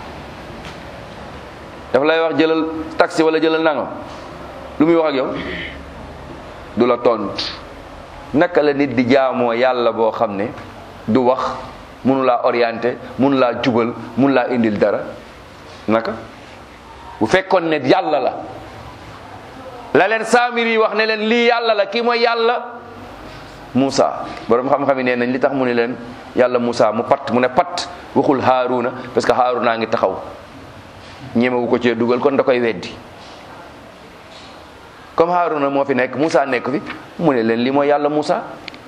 S1: dafa lay wax jëlal taxi wala jëlal nangam lu muy wax ak yow du la tontu naka la nit di jaamoo yàlla boo xam ne du wax mënu laa orienté mënu laa jubal mënu laa indil dara naka bu fekkoon ne yàlla la la leen saamiri wax ne leen lii yàlla la kii mooy yàlla Moussa borom xam-xam yi nee nañ li tax mu ne leen yàlla Moussa mu patt mu ne patt waxul Haaruna parce que Haaruna ngi taxaw ñemewu ko cee dugal kon da koy weddi comme Haaruna moo fi nekk Moussa nekk fi mu ne leen lii mooy yàlla Moussa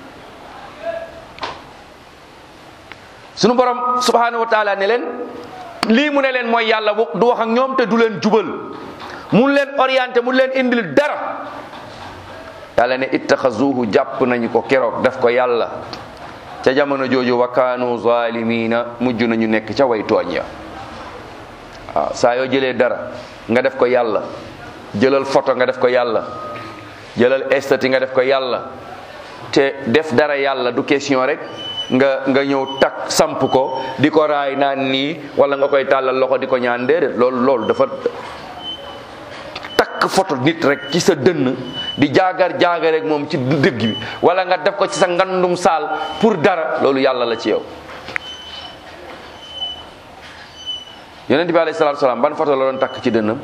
S1: sunu borom subhanahu wa taala ne leen lii mu ne leen mooy yàlla du wax ak ñoom te du leen jubal mun leen orienté mun leen indil dara yàlla ne ittaxazuhu jàpp nañu ko keroog def ko yàlla ca jamono jooju wa kaanu zalimina mujj nañu nekk ca way tooñ ya waaw saa yoo jëlee dara nga def ko yàlla jëlal photo nga def ko yàlla jëlal estati nga def ko yàlla te def dara yàlla du question rek nga nga ñëw takk samp ko di ko raay naan nii wala nga koy tàllal loxo di ko ñaan déedéet loolu loolu dafa takk photo nit rek ci sa dënn di jaagar jaagar rek moom ci dëgg bi wala nga def ko ci sa ngandum saal pour dara loolu yàlla la ci yow yonent bi alayhi salaatu salaam ban photo la doon takk ci dënnam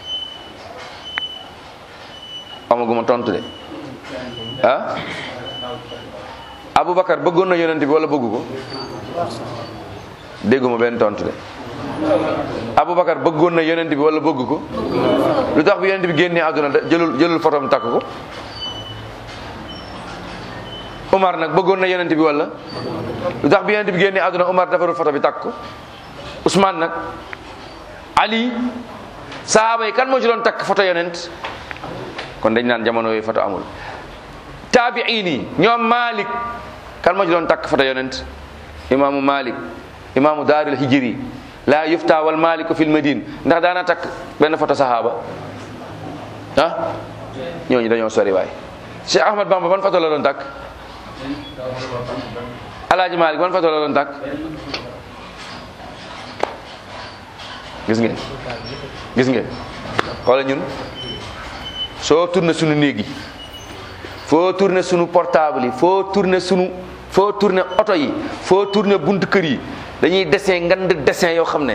S1: amaguma tontu de ah Aboubacar bëggoon na yonent bi wala bëggu ko dégguma benn tontu de Aboubacar bëggoon na yonent bi wala bëgg ko lu tax bi yonent bi génnee àdduna jëlul jëlul fotom takk ko Umar nag bëggoon na yonent bi wala lu tax bi yonent bi génnee àdduna Umar defarul foto bi takk ko Ousmane nag Ali sahaaba yi kan moo ci doon takk foto yonent kon dañ naan jamono yooyu foto amul taabiin yi ñoom Malik kan moo ci doon takk foto yonent imaamu Malik imaamu daaril hijri laa yufta wal maliku fil madine ndax daana takk benn foto sahaaba ah ñooñu dañoo sori waay Cheikh Ahmad Bamba ban foto la doon takk Alaaji Malik ban foto la doon takk gis ngeen gis ngeen xoola ñun soo tourné sunu néeg yi foo tourné sunu portable yi foo tourné sunu foo tourné oto yi foo tourné buntu kër yi dañuy dessin ngand dessin yoo xam ne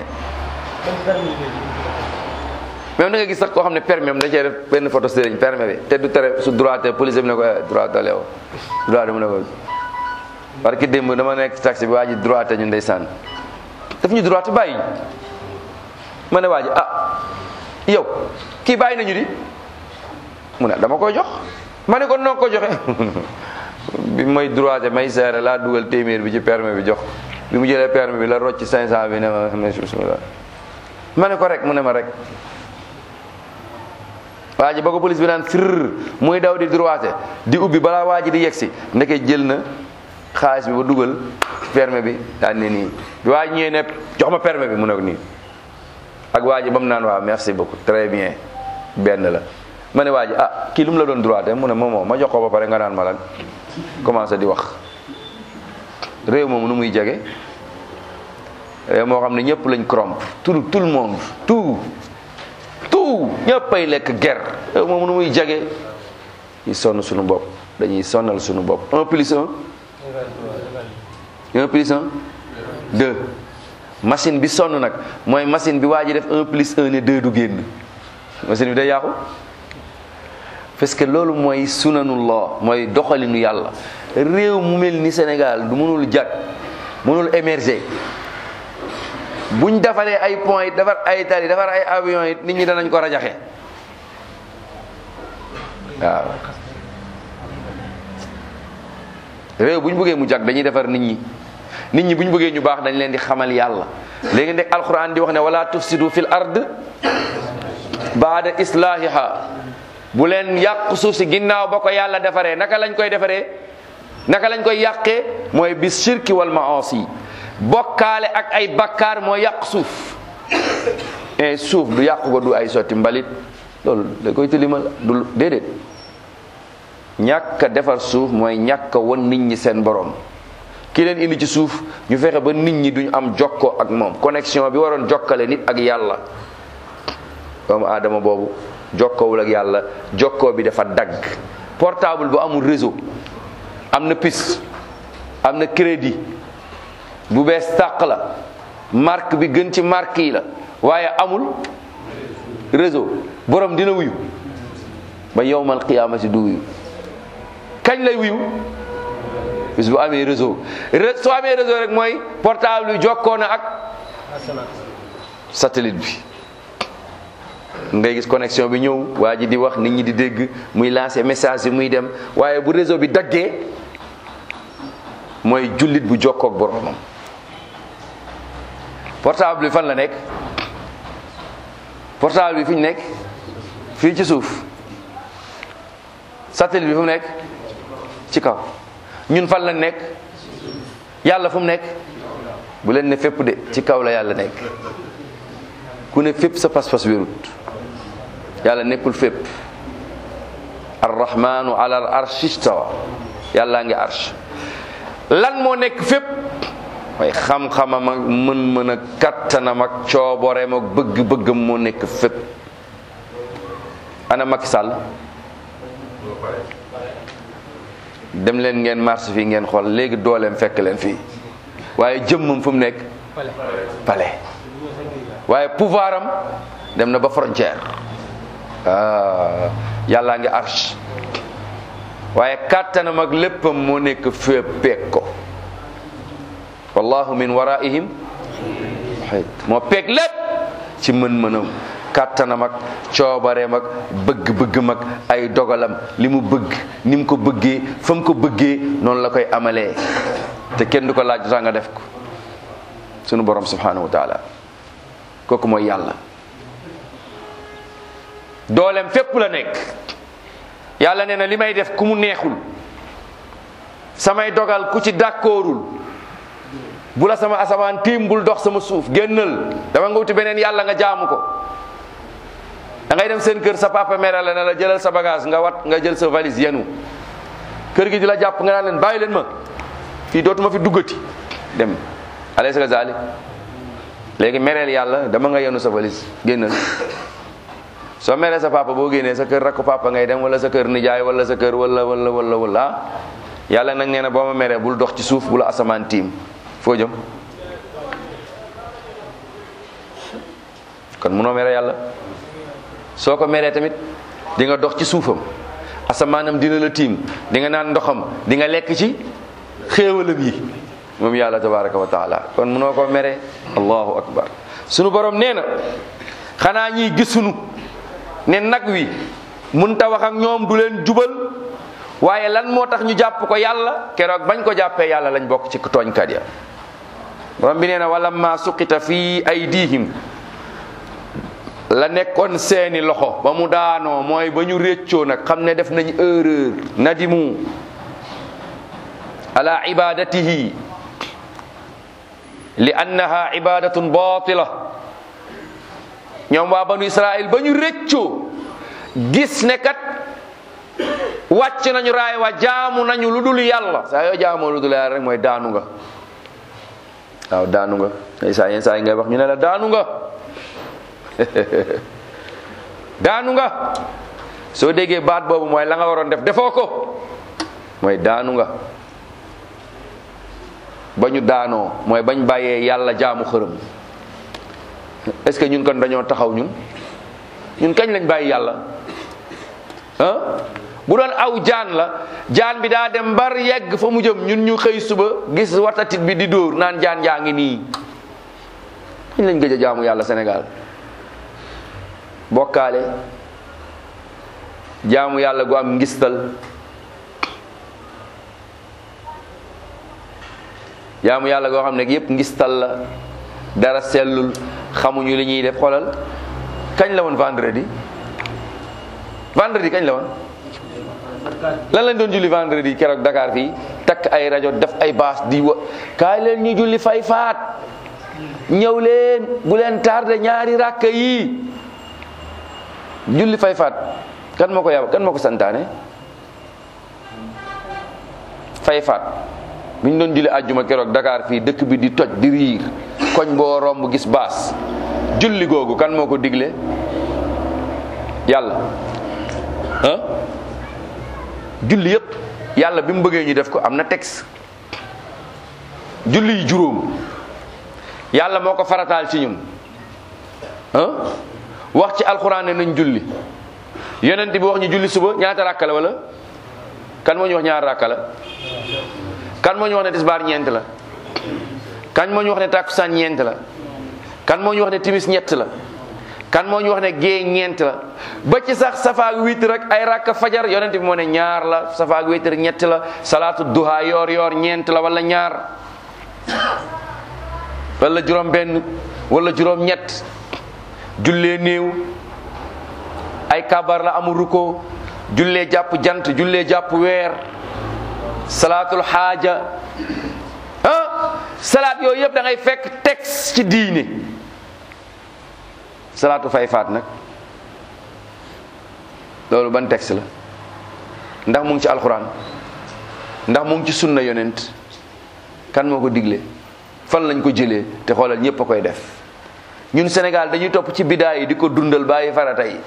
S1: même da nga gis sax koo xam ne permis am da cee def benn photo sëriñ permis bi te du tere su droite police bi ne ko droite leew droite mu ne ko parce que démb dama nekk ci taxi bi waa ji droite ñu ndeysaan daf ñu droite bàyyi ma ne waa ji ah yow kii bàyyi nañu di mu ne dama koy jox ma ne ko noo ko joxe bi may droite may seere laa dugal téeméer bi ci permis bi jox bi mu jëlee permis bi la rocc 500 bi ne ma bismillah ma ne ko rek mu ne ma rek waa ji ba ko police bi naan fir muy daw di droite di ubbi balaa waa ji di yegsi ndeke jël na xaalis bi ba dugal permis bi daan ne nii bi waa ji ñëwee ne jox ma permis bi mu ne ko nii ak waa ji ba mu naan waaw merci beaucoup très bien benn la ma ne waa ji ah kii lu mu la doon droite mu ne moomoo ma jox ko ba pare nga naan ma lan commencé di wax réew moomu nu muy jege réew moo xam ne ñëpp lañ corrompre tout tout le monde tout tout ñëppay lekk ger réew moomu nu muy jege ñu sonn suñu bopp dañuy sonnal suñu bopp un plus un un plus un deux machine bi sonn nag mooy machine bi waa ji def un plus un ne deux du génn machine bi day yàqu parce que loolu mooy sunanullah mooy doxalinu yàlla réew mu mel ni Sénégal du mënul jag mënul émerger buñ defaree ay pont yi defar ay tali defar ay avion yi nit ñi danañ ko rajaxe waaw réew bu ñu bëggee mu jag dañuy defar nit ñi nit ñi bu ñu bëggee ñu baax dañ leen di xamal yàlla léegi nag alquran di wax ne wala tufsidu fil ard baada islahiha bu leen yàq suuf si ginnaaw ba ko yàlla defaree naka lañ koy defaree naka lañ koy yàqee mooy bis shirki wal maasi bokkaale ak ay bakkaar moo yàq suuf et suuf du yàq ko du ay sotti mbalit loolu da koy tilimal du déedéet ñàkk a defar suuf mooy ñàkk a won nit ñi seen borom ki leen indi ci suuf ñu fexe ba nit ñi duñ am jokkoo ak moom connexion bi waroon jokkale nit ak yàlla doomu aadama boobu jokkoowul ak yàlla jokkoo bi dafa dagg portable bu amul réseau am na piste am na crédit bu bees tàq la marque bi gën ci marque yi la waaye amul réseau borom dina wuyu ba yowmal qiyaamati du wuyu kañ lay wuyu bis bu amee réseau soo amee réseau rek mooy portable bi jokkoo na ak satellite bi ngay gis connexion bi ñëw waa ji di wax nit ñi di dégg muy lancer message yi muy dem waaye bu réseau bi daggee mooy jullit bu jokkoo ak boromam portable bi fan la nekk portable bi fi ñu nekk fii ci suuf satellite bi fu mu nekk ci kaw ñun fan la nekk yàlla fu mu nekk bu leen ne fépp de ci kaw la yàlla nekk ku ne fépp sa pas-pas wérut yàlla nekkul fépp arrahmanu ala al arsh istawa yàllaa ngi arsh lan moo nekk fépp mooy xam-xamam ak mën-mën ak kattanam ak cooboreem ak bëgg-bëggam moo nekk fépp ana Macky Sall dem leen ngeen marche fii ngeen xool léegi dooleem fekk leen fii waaye jëmmam fu mu nekk palais waaye pouvoir am dem na ba frontière ah yàllaa ngi arsh waaye kàttanam ak léppam moo nekk fépp peeg ko wallahu min waraihim moo peeg lépp ci mën-mënam kàttanam ak coobareem ak bëgg-bëggam ak ay dogalam li mu bëgg ni mu ko bëggee fa mu ko bëggee noonu la koy amalee te kenn du ko laaj sax nga def ko sunu borom subhanahu wa taala kooku mooy yàlla dooleem fépp la nekk yàlla nee na li may def ku mu neexul samay dogal ku ci d'accordul bu la sama asamaan tiim bul dox sama suuf génnal dama nga wuti beneen yàlla nga jaamu ko da ngay dem seen kër sa papa mere la ne la jëlal sa bagage nga wat nga jël sa valise yenu kër gi di la jàpp nga naan leen bàyyi leen ma fii dootuma fi duggati dem alaysa kazalik léegi mereel yàlla dama nga yenu sa valise génnal soo meree sa papa boo génnee sa kër rakku papa ngay dem wala sa kër nijaay wala sa kër wala wala wala wala yàlla nag nee na boo ma meree bul dox ci suuf bu la asamaan tiim foo jëm kon munoo mere yàlla soo ko meree tamit di nga dox ci suufam asamaanam dina la tiim di nga naan ndoxam di nga lekk ci xéewalam yi moom yàlla tabaraka wa taala kon munoo ko mere allahu akbar sunu borom nee na xanaa ñiy gisunu ne nag wi mun ta wax ak ñoom du leen jubal waaye lan moo tax ñu jàpp ko yàlla keroog bañ ko jàppee yàlla lañ bokk ci tooñkat ya borom bi nee na wala ma suqita fi aydihim la nekkoon seeni loxo ba mu daanoo mooy ba ñu réccoo nag xam ne def nañ erreur nadimu ala ibadatihi li annaha ibadatun batila ñoom waa banu israil ba ñu réccoo gis ne kat wàcc nañu raay wa jaamu nañu lu dul yàlla saa yoo jaamoo lu dul yàlla rek mooy daanu nga waaw daanu nga saa yenn saa yi ngay wax ñu ne la daanu nga daanu nga soo déggee baat boobu mooy la nga waroon def defoo ko mooy daanu nga ba ñu daanoo mooy bañ bàyyee yàlla jaamu xërëm est-ce que ñun kon dañoo taxaw ñun ñun kañ lañ bàyyi yàlla ah bu doon aw jaan la jaan bi daa dem bar yegg fa mu jëm ñun ñu xëy suba gis watatit bi di dóor naan jaan jaa ngi nii kañ lañ gëj a jaamu yàlla Sénégal bokkaale jaamu yàlla gu am ngistal jaamu yàlla goo xam ne yépp ngistal la dara sellul xamuñu li ñuy def xoolal kañ la woon vendredi vendredi kañ la woon lan lañ doon julli vendredi keroog Dakar fii takk ay rajo def ay baas di wa kaay leen ñu julli fay faat ñëw leen bu leen tardé ñaari rakka yi julli fay faat kan moo ko yab kan moo ko santaane fay faat bi ñu doon julli àjjuma keroog Dakar fii dëkk bi di toj di riir koñ boo romb gis baas julli googu kan moo ko digle yàlla ah julli yépp yàlla bi mu bëggee ñu def ko am na texte julli yi juróom yàlla moo ko farataal ci ñun ah wax ci alxuraan ne nañ julli yonent bi wax ñu julli suba ñaata ràkka la wala kan moo ñu wax ñaar ràkka la kan moo ñu wax ne tisbaar ñeent la kan moo ñu wax ne tàkkusaan ñeent la kan moo ñu wax ne timis ñett la kan moo ñu wax ne gée ñeent la ba ci sax safaak witr rek ay rakka fajar yonent bi moo ne ñaar la safaak witr ñett la salaatu duha yoor yoor ñeent la wala ñaar wala juróom benn wala juróom ñett jullee néew ay kabar la amul ruko jullee jàpp jant jullee jàpp weer salaatul xaaja ah salaat yooyu yëpp da ngay fekk texte ci diine salaatu fay faat nag loolu ban texte la ndax mu ngi ci alxuraan ndax mu ngi ci sunna yonent kan moo ko digle fan lañ ko jëlee te xoolal ñëpp a koy def ñun Sénégal dañuy topp ci bidaa yi di ko dundal bàyyi farata yi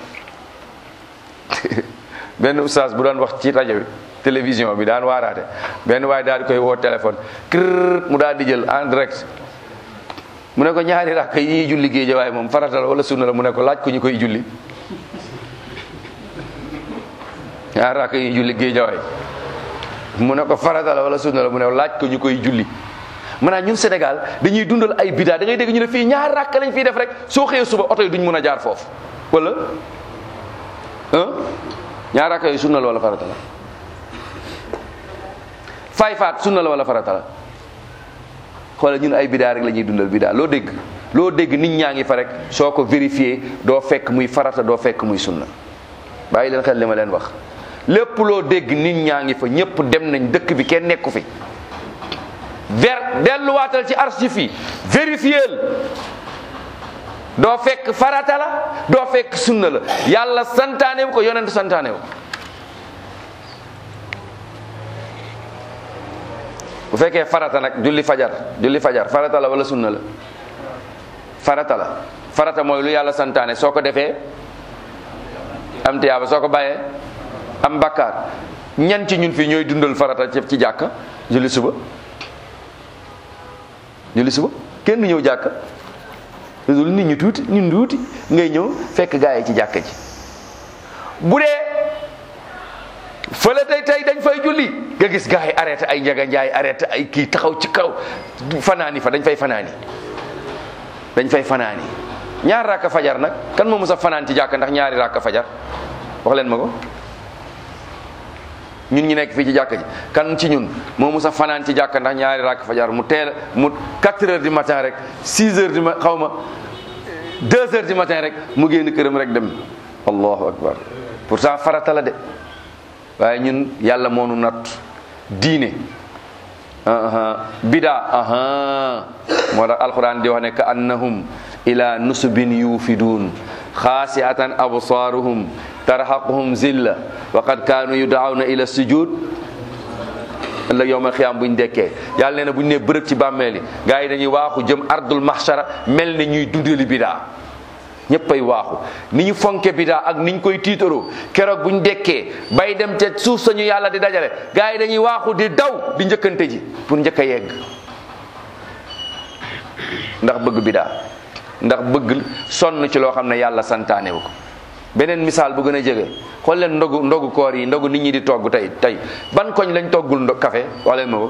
S1: benn oustaz bu daan wax ci rajo bi télévision bi daan waaraate benn waaye daal di koy woo téléphone kër mu daal di jël en direct mu ne ko ñaari rakk yi ñuy julli géej waaye moom farata la wala sunna la mu ne ko laaj ko ñu koy julli ñaari rakk yi ñuy julli géej waaye mu ne ko farata la wala sunna la mu ne laaj ko ñu koy julli maanaam ñun Sénégal dañuy dundal ay bidaa da ngay dégg ñu ne fii ñaari rakk lañ fiy def rek soo xëyee suba oto yi duñ mën a jaar foofu wala ah ñaari rakk yooyu sunna la wala farata la fay faat sunna la wala farata la xoolal ñun ay bidaa rek la ñuy dundal bidaa loo dégg loo dégg nit ñaa ngi fa rek soo ko vérifié doo fekk muy farata doo fekk muy sunna bàyyi leen xel li ma leen wax lépp loo dégg nit ñaa ngi fa ñëpp dem nañ dëkk bi kenn nekku fi ver delluwaatal ci archive yi vérifiéel doo fekk farata la doo fekk sunna la yàlla santaane wu ko yonent santaane wu bu fekkee farata nag julli fajar julli fajar farata la wala sunna la farata la farata mooy lu yàlla santaane soo ko defee am tiyaaba soo ko bàyyee am bakkaar ñan ci ñun fii ñooy dundal farata ci ci jàkka julli suba julli suba kenn du ñëw jàkka dul nit ñi tuuti ñun tuuti ngay ñëw fekk gaa yi ci jàkka ji bu dee fële tey tey dañ fay julli nga gis gaa yi arrêté ay njaga njaay arrêté ay kii taxaw ci kaw fanaani fa dañ fay fanaani dañ fay fanaani ñaar rakka fajar nag kan moo mës a fanaan ci jàkka ndax ñaari rakka fajar wax leen ma ko ñun ñu nekk fii ci jàkka ji kan ci ñun moo mës a fanaan ci jàkka ndax ñaari rakka fajar mu teel mu 4 heures du matin rek 6 heures du ma xaw ma 2 heures du matin rek mu génn këram rek dem allahu akbar pourtant farata la de waaye ñun yàlla moo nu natt diine bidaa moo tax alquran di wax ne ka annahum ila nusubin yuufidun xaasiatan absaaruhum tarhaquhum zilla wa qad kaanu yudaawna ila sujud ëllëg yowmal xiyaam buñ dekkee yàlla nee na buñ ne bërëb ci bàmmeel yi gars yi dañuy waaxu jëm ardul mahshara mel ne ñuy dundali bidaa ñëppay waaxu ni ñu fonke bidaa ak niñ koy tiitaroo keroog buñ dekkee bay dem ca suuf sañu yàlla di dajale gars yi dañuy waaxu di daw di njëkkante ji pour njëkk a yegg ndax bëgg bidaa ndax bëgg sonn ci loo xam ne yàlla santaane wu ko beneen misaal bu gën a jege xool leen ndogu ndogu koor yi ndogu nit ñi di togg tey tey ban koñ lañ toggul ndo café wax leen ma ko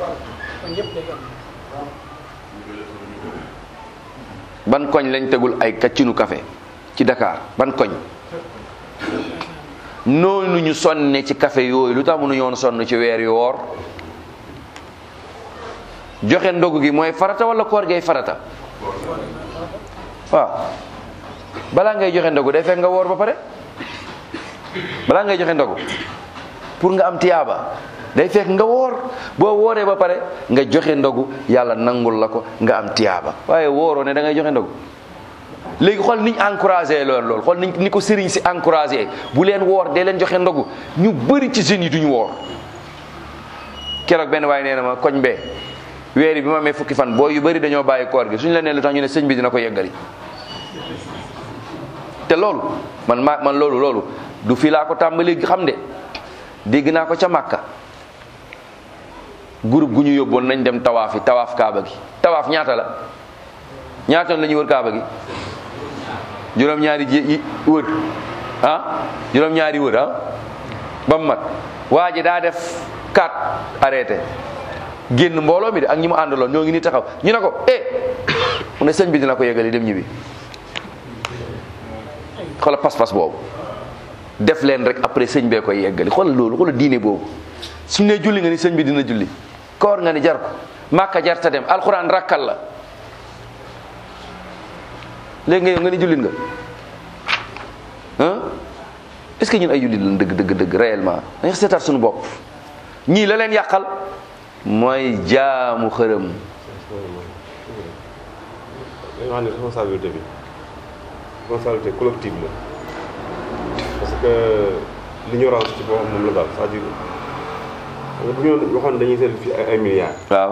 S1: ban koñ lañ tegul ay kaccinu café ci Dakar ban koñ noonu ñu sonne ci café yooyu lu tax mënu ñoon sonn ci weer yu woor joxe ndogu gi mooy farata wala koor gay farata waaw balaa ngay joxe ndogu day fekk nga woor ba pare balaa ngay joxe ndogu pour nga am tiyaaba day fekk nga woor boo wooree ba pare nga joxe ndogu yàlla nangul la ko nga am tiyaaba waaye wooroo ne da ngay joxe ndogu léegi xool niñ encouragé loolu loolu xool niñ ni ko sëriñ si encouragé bu leen woor dee leen joxe ndogu ñu bëri ci jeunes yi duñu woor keroog benn waaye nee na ma koñ bee weer yi bi ma amee fukki fan boo yu bëri dañoo bàyyi koor gi suñu la nee lu tax ñu ne sëñ bi dina ko yeggali te loolu man ma man loolu loolu du fii laa ko tàmbali xam de dégg naa ko ca Màkka groupe gu ñu yóbboon nañ dem tawaaf yi tawaaf kaaba gi tawaaf ñaata la ñaata la ñuy wër kaaba gi juróom-ñaari ji wër ah juróom-ñaari wër ah ba mu mat waa ji daa def kat arrêté génn mbooloo mi de ak ñi mu àndaloon ñoo ngi ni taxaw ñu ne ko eh mu ne sëñ bi dina ko yeggali dem ñibbi xoola pas-pas boobu def leen rek après sëñ bee koy yeggali xoola loolu xoola diine boobu suñ ne julli nga ni sëñ bi dina julli koor nga ni jar ko màkka jar ta dem alxuraan rakkal la léegi nga yow nga ni jullit nga ah est-ce que ñun ay jullit lañ dëgg dëgg dëgg réellement dañu seetaat suñu bopp ñii la leen yàqal mooy jaamu xërëm
S4: dañu wax ne responsabilité bi responsabilité collective la parce que l'ignorance ci boppam moom la daal c'est-à-dire bu ñu waxoon dañuy seetlu fii ay milliards
S1: waaw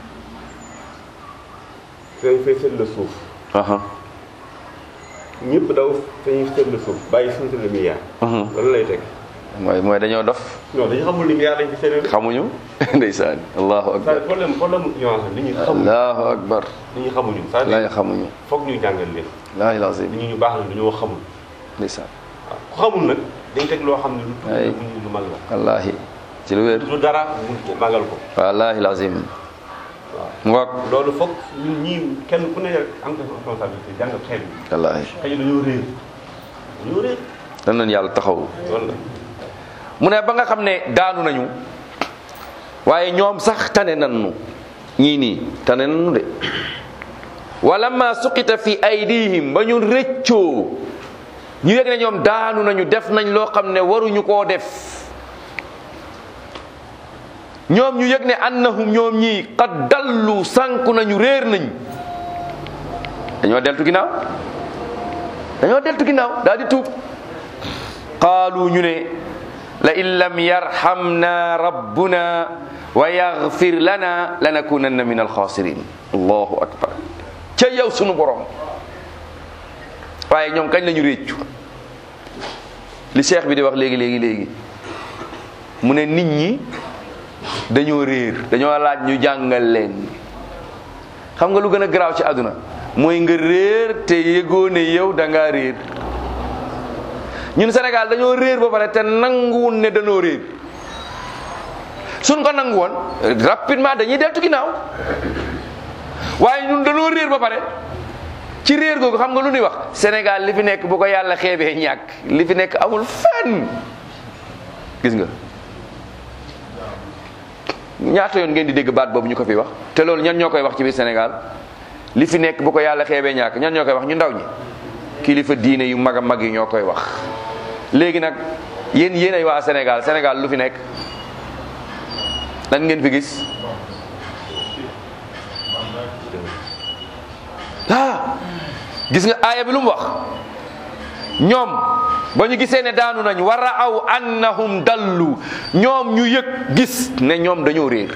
S4: fi dañ fay seetlu suuf
S1: aha
S4: ñëpp daw fi ñuy seetlu suuf bàyyi suñu seetlu milliards loolu lay teg
S1: mooy mooy dañoo dof
S4: non dañu xamul ni milliards lañ fi seetlu
S1: xamuñu ndeysaan allahu akbar
S4: c'est-à-dire problème problème ignorance la nit ñi xamuñu
S1: allahu akbar
S4: nit ñi xamuñu
S1: laay
S4: c'est-à-dire
S1: xamuñu
S4: foog ñu jàngal leen
S1: laahi lazim
S4: nit ñi ñu baax la dañoo xamul
S1: ndeysaan
S4: waaw ku xamul nag dañ teg loo xam ne lu
S1: Ay.
S4: tuuti lu mag la
S1: wallahi ci lu wér
S4: lu dara mu magal ko
S1: wallahi lazim
S4: waaw
S1: ngoog
S4: loolu foog ñun ñii kenn ku ne am nga responsabilité jàng xel bi
S1: wallahi
S4: xëy na dañoo réer dañoo réer
S1: dan nañ yàlla taxaw
S4: loolu la
S1: mu ne ba nga xam ne daanu nañu waaye ñoom sax tane nañu ñii nii tane nañu de walamma suqita fi aydihim ba ñu rëccoo ñu yëg ne ñoom daanu nañu def nañ loo xam ne waruñu koo def ñoom ñu yëg ne annahum ñoom ñii qad dallu sànku nañu réer nañ dañoo deltu ginnaaw dañoo deltu ginnaaw daal di tuub qaalu ñu ne la in lam yarhamna rabbuna wa yaghfir lana lanakunanna min alxaasirin allahu akbar ca yow sunu borom waaye ñoom kañ lañu réccu li cheikh bi di wax léegi léegi léegi mu ne nit ñi dañoo réer dañoo laaj ñu jàngal leen xam nga lu gën a garaaw ci àdduna mooy nga réer te yëgoo ne yow da ngaa réer ñun Sénégal dañoo réer ba pare te nanguwun ne dañoo réer suñ ko nangu woon rapidement dañuy deltu ginnaaw waaye ñun dañoo réer ba pare ci réer googu xam nga lu ñuy wax Sénégal li fi nekk bu ko yàlla xeebee ñàkk li fi nekk amul fenn gis nga ñaata yoon ngeen di dégg baat boobu ñu ko fi wax te loolu ñan ñoo koy wax ci biir Sénégal li fi nekk bu ko yàlla xeebee ñàkk ñan ñoo koy wax ñu ndaw ñi kilifa diine yu mag a mag yi ñoo koy wax léegi nag yéen yéen ay waa Sénégal Sénégal lu fi nekk lan ngeen fi gis ah gis nga aaya bi lu mu wax ñoom ba ñu gisee ne daanu nañ wa raaw annahum dallu ñoom ñu yëg gis ne ñoom dañoo réer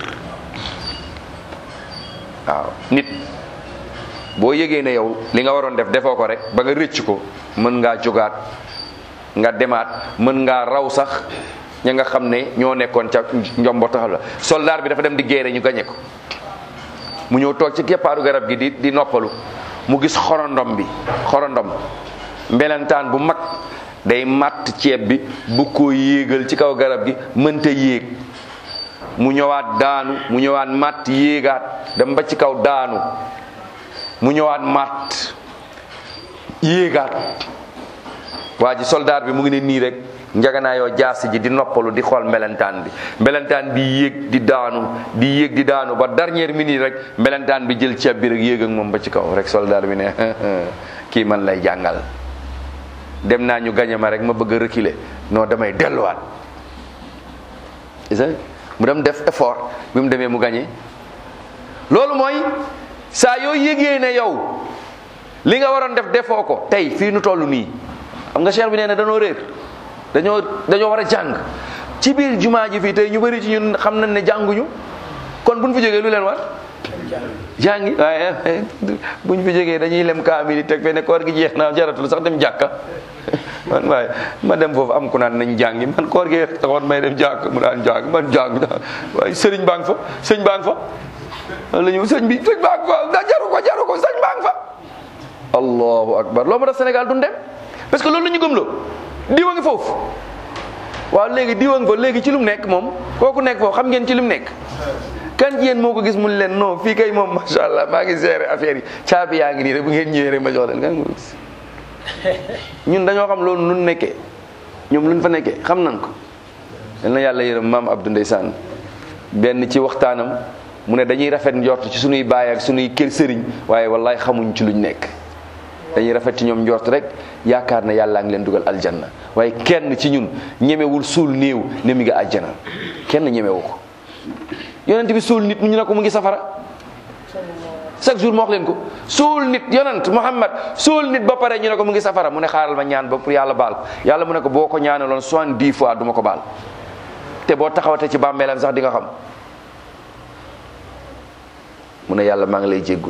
S1: waaw nit boo yëgee ne yow li nga waroon def defoo ko rek ba nga rëcc ko mën ngaa jógaat nga demaat mën ngaa raw sax ña nga xam ne ñoo nekkoon ca njombo taxal la soldat bi dafa dem di géere ñu gañe ko mu ñëw toog ci keppaaru garab gi di di noppalu mu gis xorondom bi xorondom mbelentaan bu mag day matt ceeb bi bu ko yéegal ci kaw garab gi mënta yéeg mu ñëwaat daanu mu ñëwaat matt yéegaat dem ba ci kaw daanu mu ñëwaat matt yéegaat waa ji soldat bi mu ngi ne nii rek njaganaayoo jaasi ji di noppalu di xool mbelentaan bi mbelentaan bi yéeg di daanu di yéeg di daanu ba dernière minute rek mbelentaan bi jël ceeb bi rek yéeg ak moom ba ci kaw rek soldat bi ne kii man lay jàngal dem naa ñu gañe ma rek ma bëgg a reculer non damay delluwaat isa mu dem def effort bi mu demee mu gagné loolu mooy saa yoo yëgee ne yow li nga waroon def defoo ko tey fii nu toll nii xam nga cheikh bi nee na dañoo réer dañoo dañoo war a jàng ci biir jumaa ji fii tey ñu bëri ci ñun xam nañ ne jànguñu kon buñ fi jógee lu leen war jàngi waaye buñ fi jógee dañuy lem kaamil yi teg fe ne koor gi jeex na jaratul sax dem jàkka man waaye ma dem foofu am ku naan nañ jàngi man koor gi taxoon may dem jàkk mu daan jàng man jàng waaye sëriñ baa ngi fa sëñ baa ngi fa la ñu sëñ bi sëñ baa ngi fa da jaru ko jaru ko sëñ baa ngi fa allahu akbar loolu moo tax Sénégal duñ dem parce que loolu la ñu gëmloo diwa ngi foofu waaw léegi diwa ngi fa léegi ci lu mu nekk moom kooku nekk foofu xam ngeen ci lu mu nekk kan ci yéen moo ko gis mun leen non fii kay moom macha allah maa ngi gérer affaire yi caabi yaa ngi nii rek bu ngeen ñëwee rek ma jox leen kan nga gis ñun dañoo xam loolu nun nekkee ñoom luñ fa nekkee xam nañ ko yal na yàlla yërëm maam Abdou Ndeysaan benn ci waxtaanam mu ne dañuy rafet njort ci sunuy baay ak sunuy kër sëriñ waaye wallaay xamuñ ci luñ nekk dañuy rafet ci ñoom njort rek yaakaar na yàllaa ngi leen dugal aljanna waaye kenn ci ñun ñemewul suul néew ne mi nga àjjana kenn ñemewu ko yonent bi suul nit ñu ne ko mu ngi safara chaque jour ma wax leen ko suul nit yonent Muhammad suul nit ba pare ñu ne ko mu ngi safara mu ne xaaral ma ñaan ba pour yàlla baal ko yàlla mu ne ko boo ko ñaanaloon soixante-dix fois du ma ko baal te boo taxawatee ci bàmmeelam sax di nga xam mu ne yàlla maa ngi lay jéggul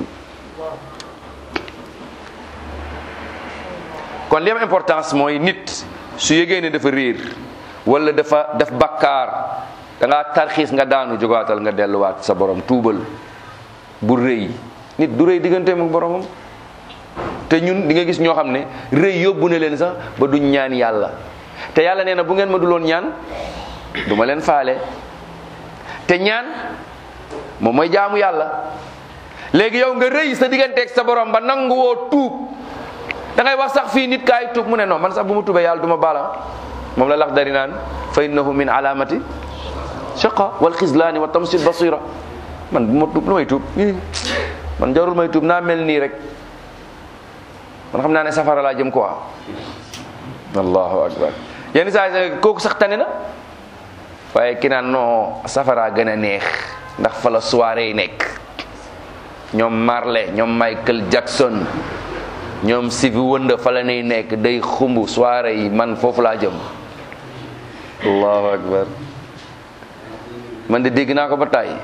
S1: kon li am importance mooy nit su yëgee ne dafa réer wala dafa def bakkaar da ngaa tarxiis nga daanu jógaatal nga delluwaat sa borom tuubal bu rëy nit du rëy digganteem ak boromam te ñun di nga gis ñoo xam ne rëy yóbbu na leen sax ba duñ ñaan yàlla te yàlla nee na bu ngeen ma duloon ñaan du ma leen faale te ñaan moom mooy jaamu yàlla léegi yow nga rëy sa digganteeg sa borom ba nangu woo tuub da ngay wax sax fii nit kaay tuub mu ne non man sax bu ma tuubee yàlla du ma baala moom la lax dari naan fa innahu min alamati shaqa wal xislaani wa tamsil basira man bu ma tuub lu may tuub man jarul may tuub naa mel nii rek man xam naa ne safara laa jëm quoi allahu akbar yenn saa yi kooku sax tane na waaye ki naan non safara gën a neex ndax fa la soirée yi nekk ñoom Marley ñoom Michael Jackson ñoom Stevie Wonder fa la nay nekk day xumb soirée yi man foofu laa jëm allahu akbar man de dégg naa ko ba tàyyi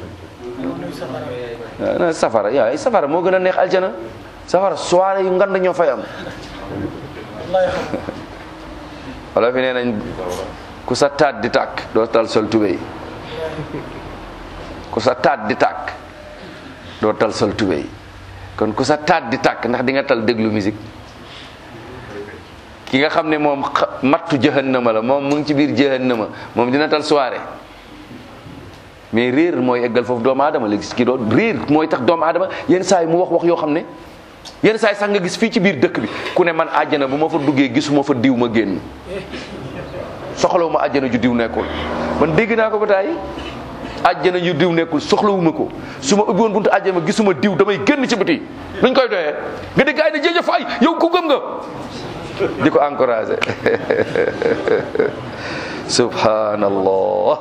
S1: na safara yaa safara moo gën a neex aljana safara soirée yu ngand ñoo fay am wala fi nee nañ ku sa taat di tàkk doo tal sol tubéy ku sa taat di tàkk doo tal sol tubéy kon ku sa taat di tàkk ndax di nga tal déglu musique ki nga xam ne moom mattu jahannama la moom mu ngi ci biir jahannama moom dina tal soirée mais réer mooy eggal foofu doomu aadama léegi ki doon réer mooy tax doomu aadama yenn saa yi mu wax wax yoo xam ne yenn saa yi sax nga gis fii ci biir dëkk bi ku ne man àjjana bu ma fa duggee gisuma fa diw ma génn soxlawu ma àjjana ju diw nekkul man dégg naa ko ba taay àjjana ju diw nekkul soxlawuma ko su ma ubbi woon buntu àjjana ma gisuma diw damay génn ci biti luñ koy doyee nga dégg ay na jëjëf ay yow ku gëm nga di ko encouragé subhanallah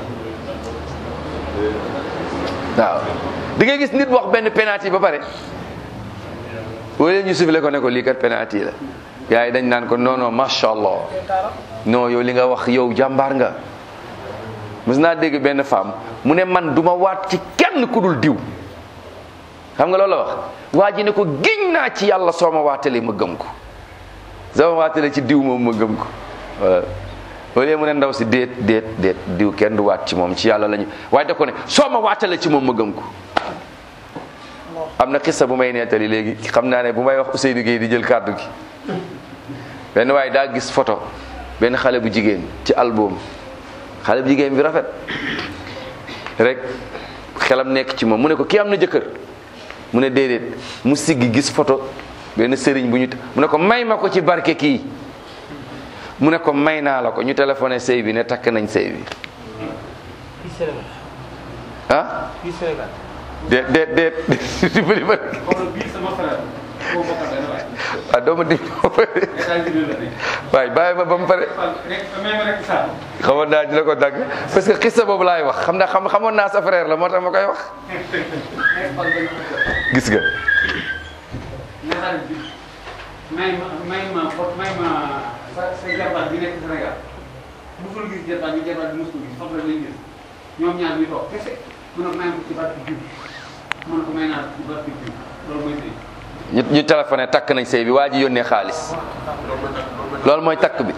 S1: waaw di ngay gis nit wax benn penalty ba pare wala ñu sifle ko ne ko lii kat penalty la gars yi dañ naan ko non non macha allah non yow li nga wax yow jàmbaar nga mës naa dégg benn femme mu ne man duma waat ci kenn ku dul diw xam nga loolu la wax waa ji ne ko giñ naa ci yàlla soo ma waatalee ma gëm ko soo ma waatalee ci diw moom ma gëm ko voilà loolu mu ne ndaw si déet déet déet diw kenn du waat ci moom ci yàlla lañu waaye da ko ne soo ma waatalee ci moom ma gëm ko am na xissa bu may nettali léegi xam naa ne bu may wax Ousseynou Gueye di jël kàddu gi benn waaye daa gis photo benn xale bu jigéen ci album xale bu jigéen bi rafet rek xelam nekk ci moom mu ne ko kii am na jëkkër mu ne déedéet mu siggi gis photo benn sëriñ bu ñu mu ne ko may ma ko ci barke kii mu ne ko may naa la ko ñu téléphoné sëy bi ne takk nañ sëy bi
S2: fii Sénégal
S1: ah
S2: fii Sénégal
S1: déet déet déet dimbali ma
S2: xoolal bii sama frère koo bokkal benn waay
S1: ah doo ma dig
S2: États-Unis la nekk
S1: waay bàyyi ma ba mu pare
S2: rek même rek sax
S1: xamoon naa dina ko dagg parce que xista boobu laay wax xam naa xam xamoon naa sa frère la moo tax ma koy wax
S2: nekk fal benn
S1: gis nga
S2: ne xarit bi may ma may ma fo may ma sa sa jarbaat bi nekk Sénégal musul gis jarbaat bi jarbaat bi musul gis foog la lay gis ñoom ñaar ñu toog kese mun a may ma ci barke jub mun ko may naa ci barke jub loolu mooy sëy
S1: ñu ñu téléphoné takk nañ sëy bi waa ji yónnee xaalis loolu mooy takk bi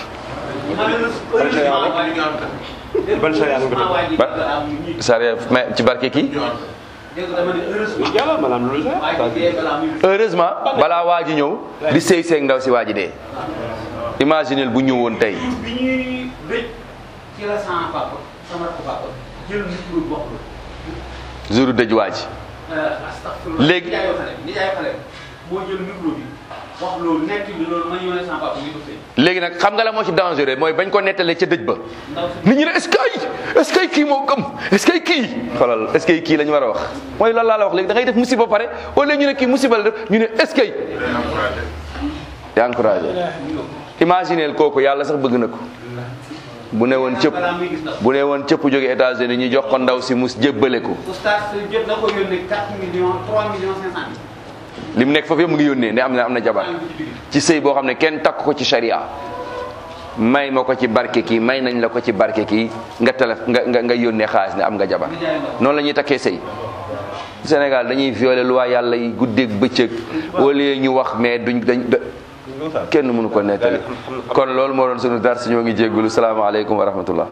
S4: ban charia nga ko def?
S1: ba sariya mais ci barke kii
S2: dégg dama ne heureusement
S4: yàlla maanaam loolu sax
S2: waaye dee balaa muy
S1: heureusement balaa waa ji ñëw di sëy seeg ndaw si waa ji dee imaginel bu ñëwoon tey
S2: bi ñuy rëcc ci la sama papa sama rakk papa jël micro bi wax la
S1: jour dëj waa ji
S2: astafurlah
S1: Léegi-
S2: ni jaay xale ni jaay xale moo jël micro bi wax loolu nekk bi loolu ma ñëw ne sama papa ñu ko sëy
S1: léegi nag xam nga la moo ci dangereux mooy bañ ko nettalee ca dëj ba
S2: ndaw si
S1: nit ñi ne est-ce que est-ce que kii moo gëm est-ce que kii xoolal est-ce que kii la ñu war a wax mooy loolu laa la wax léegi da ngay def musiba ba pare wala ñu ne kii musiba la def ñu ne est-ce que di encouragé imagineel kooku yàlla sax bëgg na ko bu ne woon cëpp
S2: balaa muy gis ndaw
S1: bu ne woon cëpp jóge États-Unis ñu jox ko ndaw si mus jébbale ko
S2: oustaz jot na ko yónnee 4 millions 3 millions 500 mille
S1: li mu nekk foofu yëpp mu ngi yónnee ne am na am na jabar
S2: maa ngi ci biir
S1: ci sëy boo xam ne kenn takk ko ci sharia may ma ko ci barke kii may nañ la ko ci barke kii nga telef nga nga nga yónnee xaalis ne am nga jabar
S2: ni jaay ndaw
S1: noonu la ñuy takkee sëy Sénégal dañuy violer loi yàlla yi guddeeg bëccëg wala ñu wax mais duñ dañ da- kenn mënu ko nettali kon loolu moo doon sunu dar si ñoo ngi jéggulu salaamaaleykum wa rahmatullah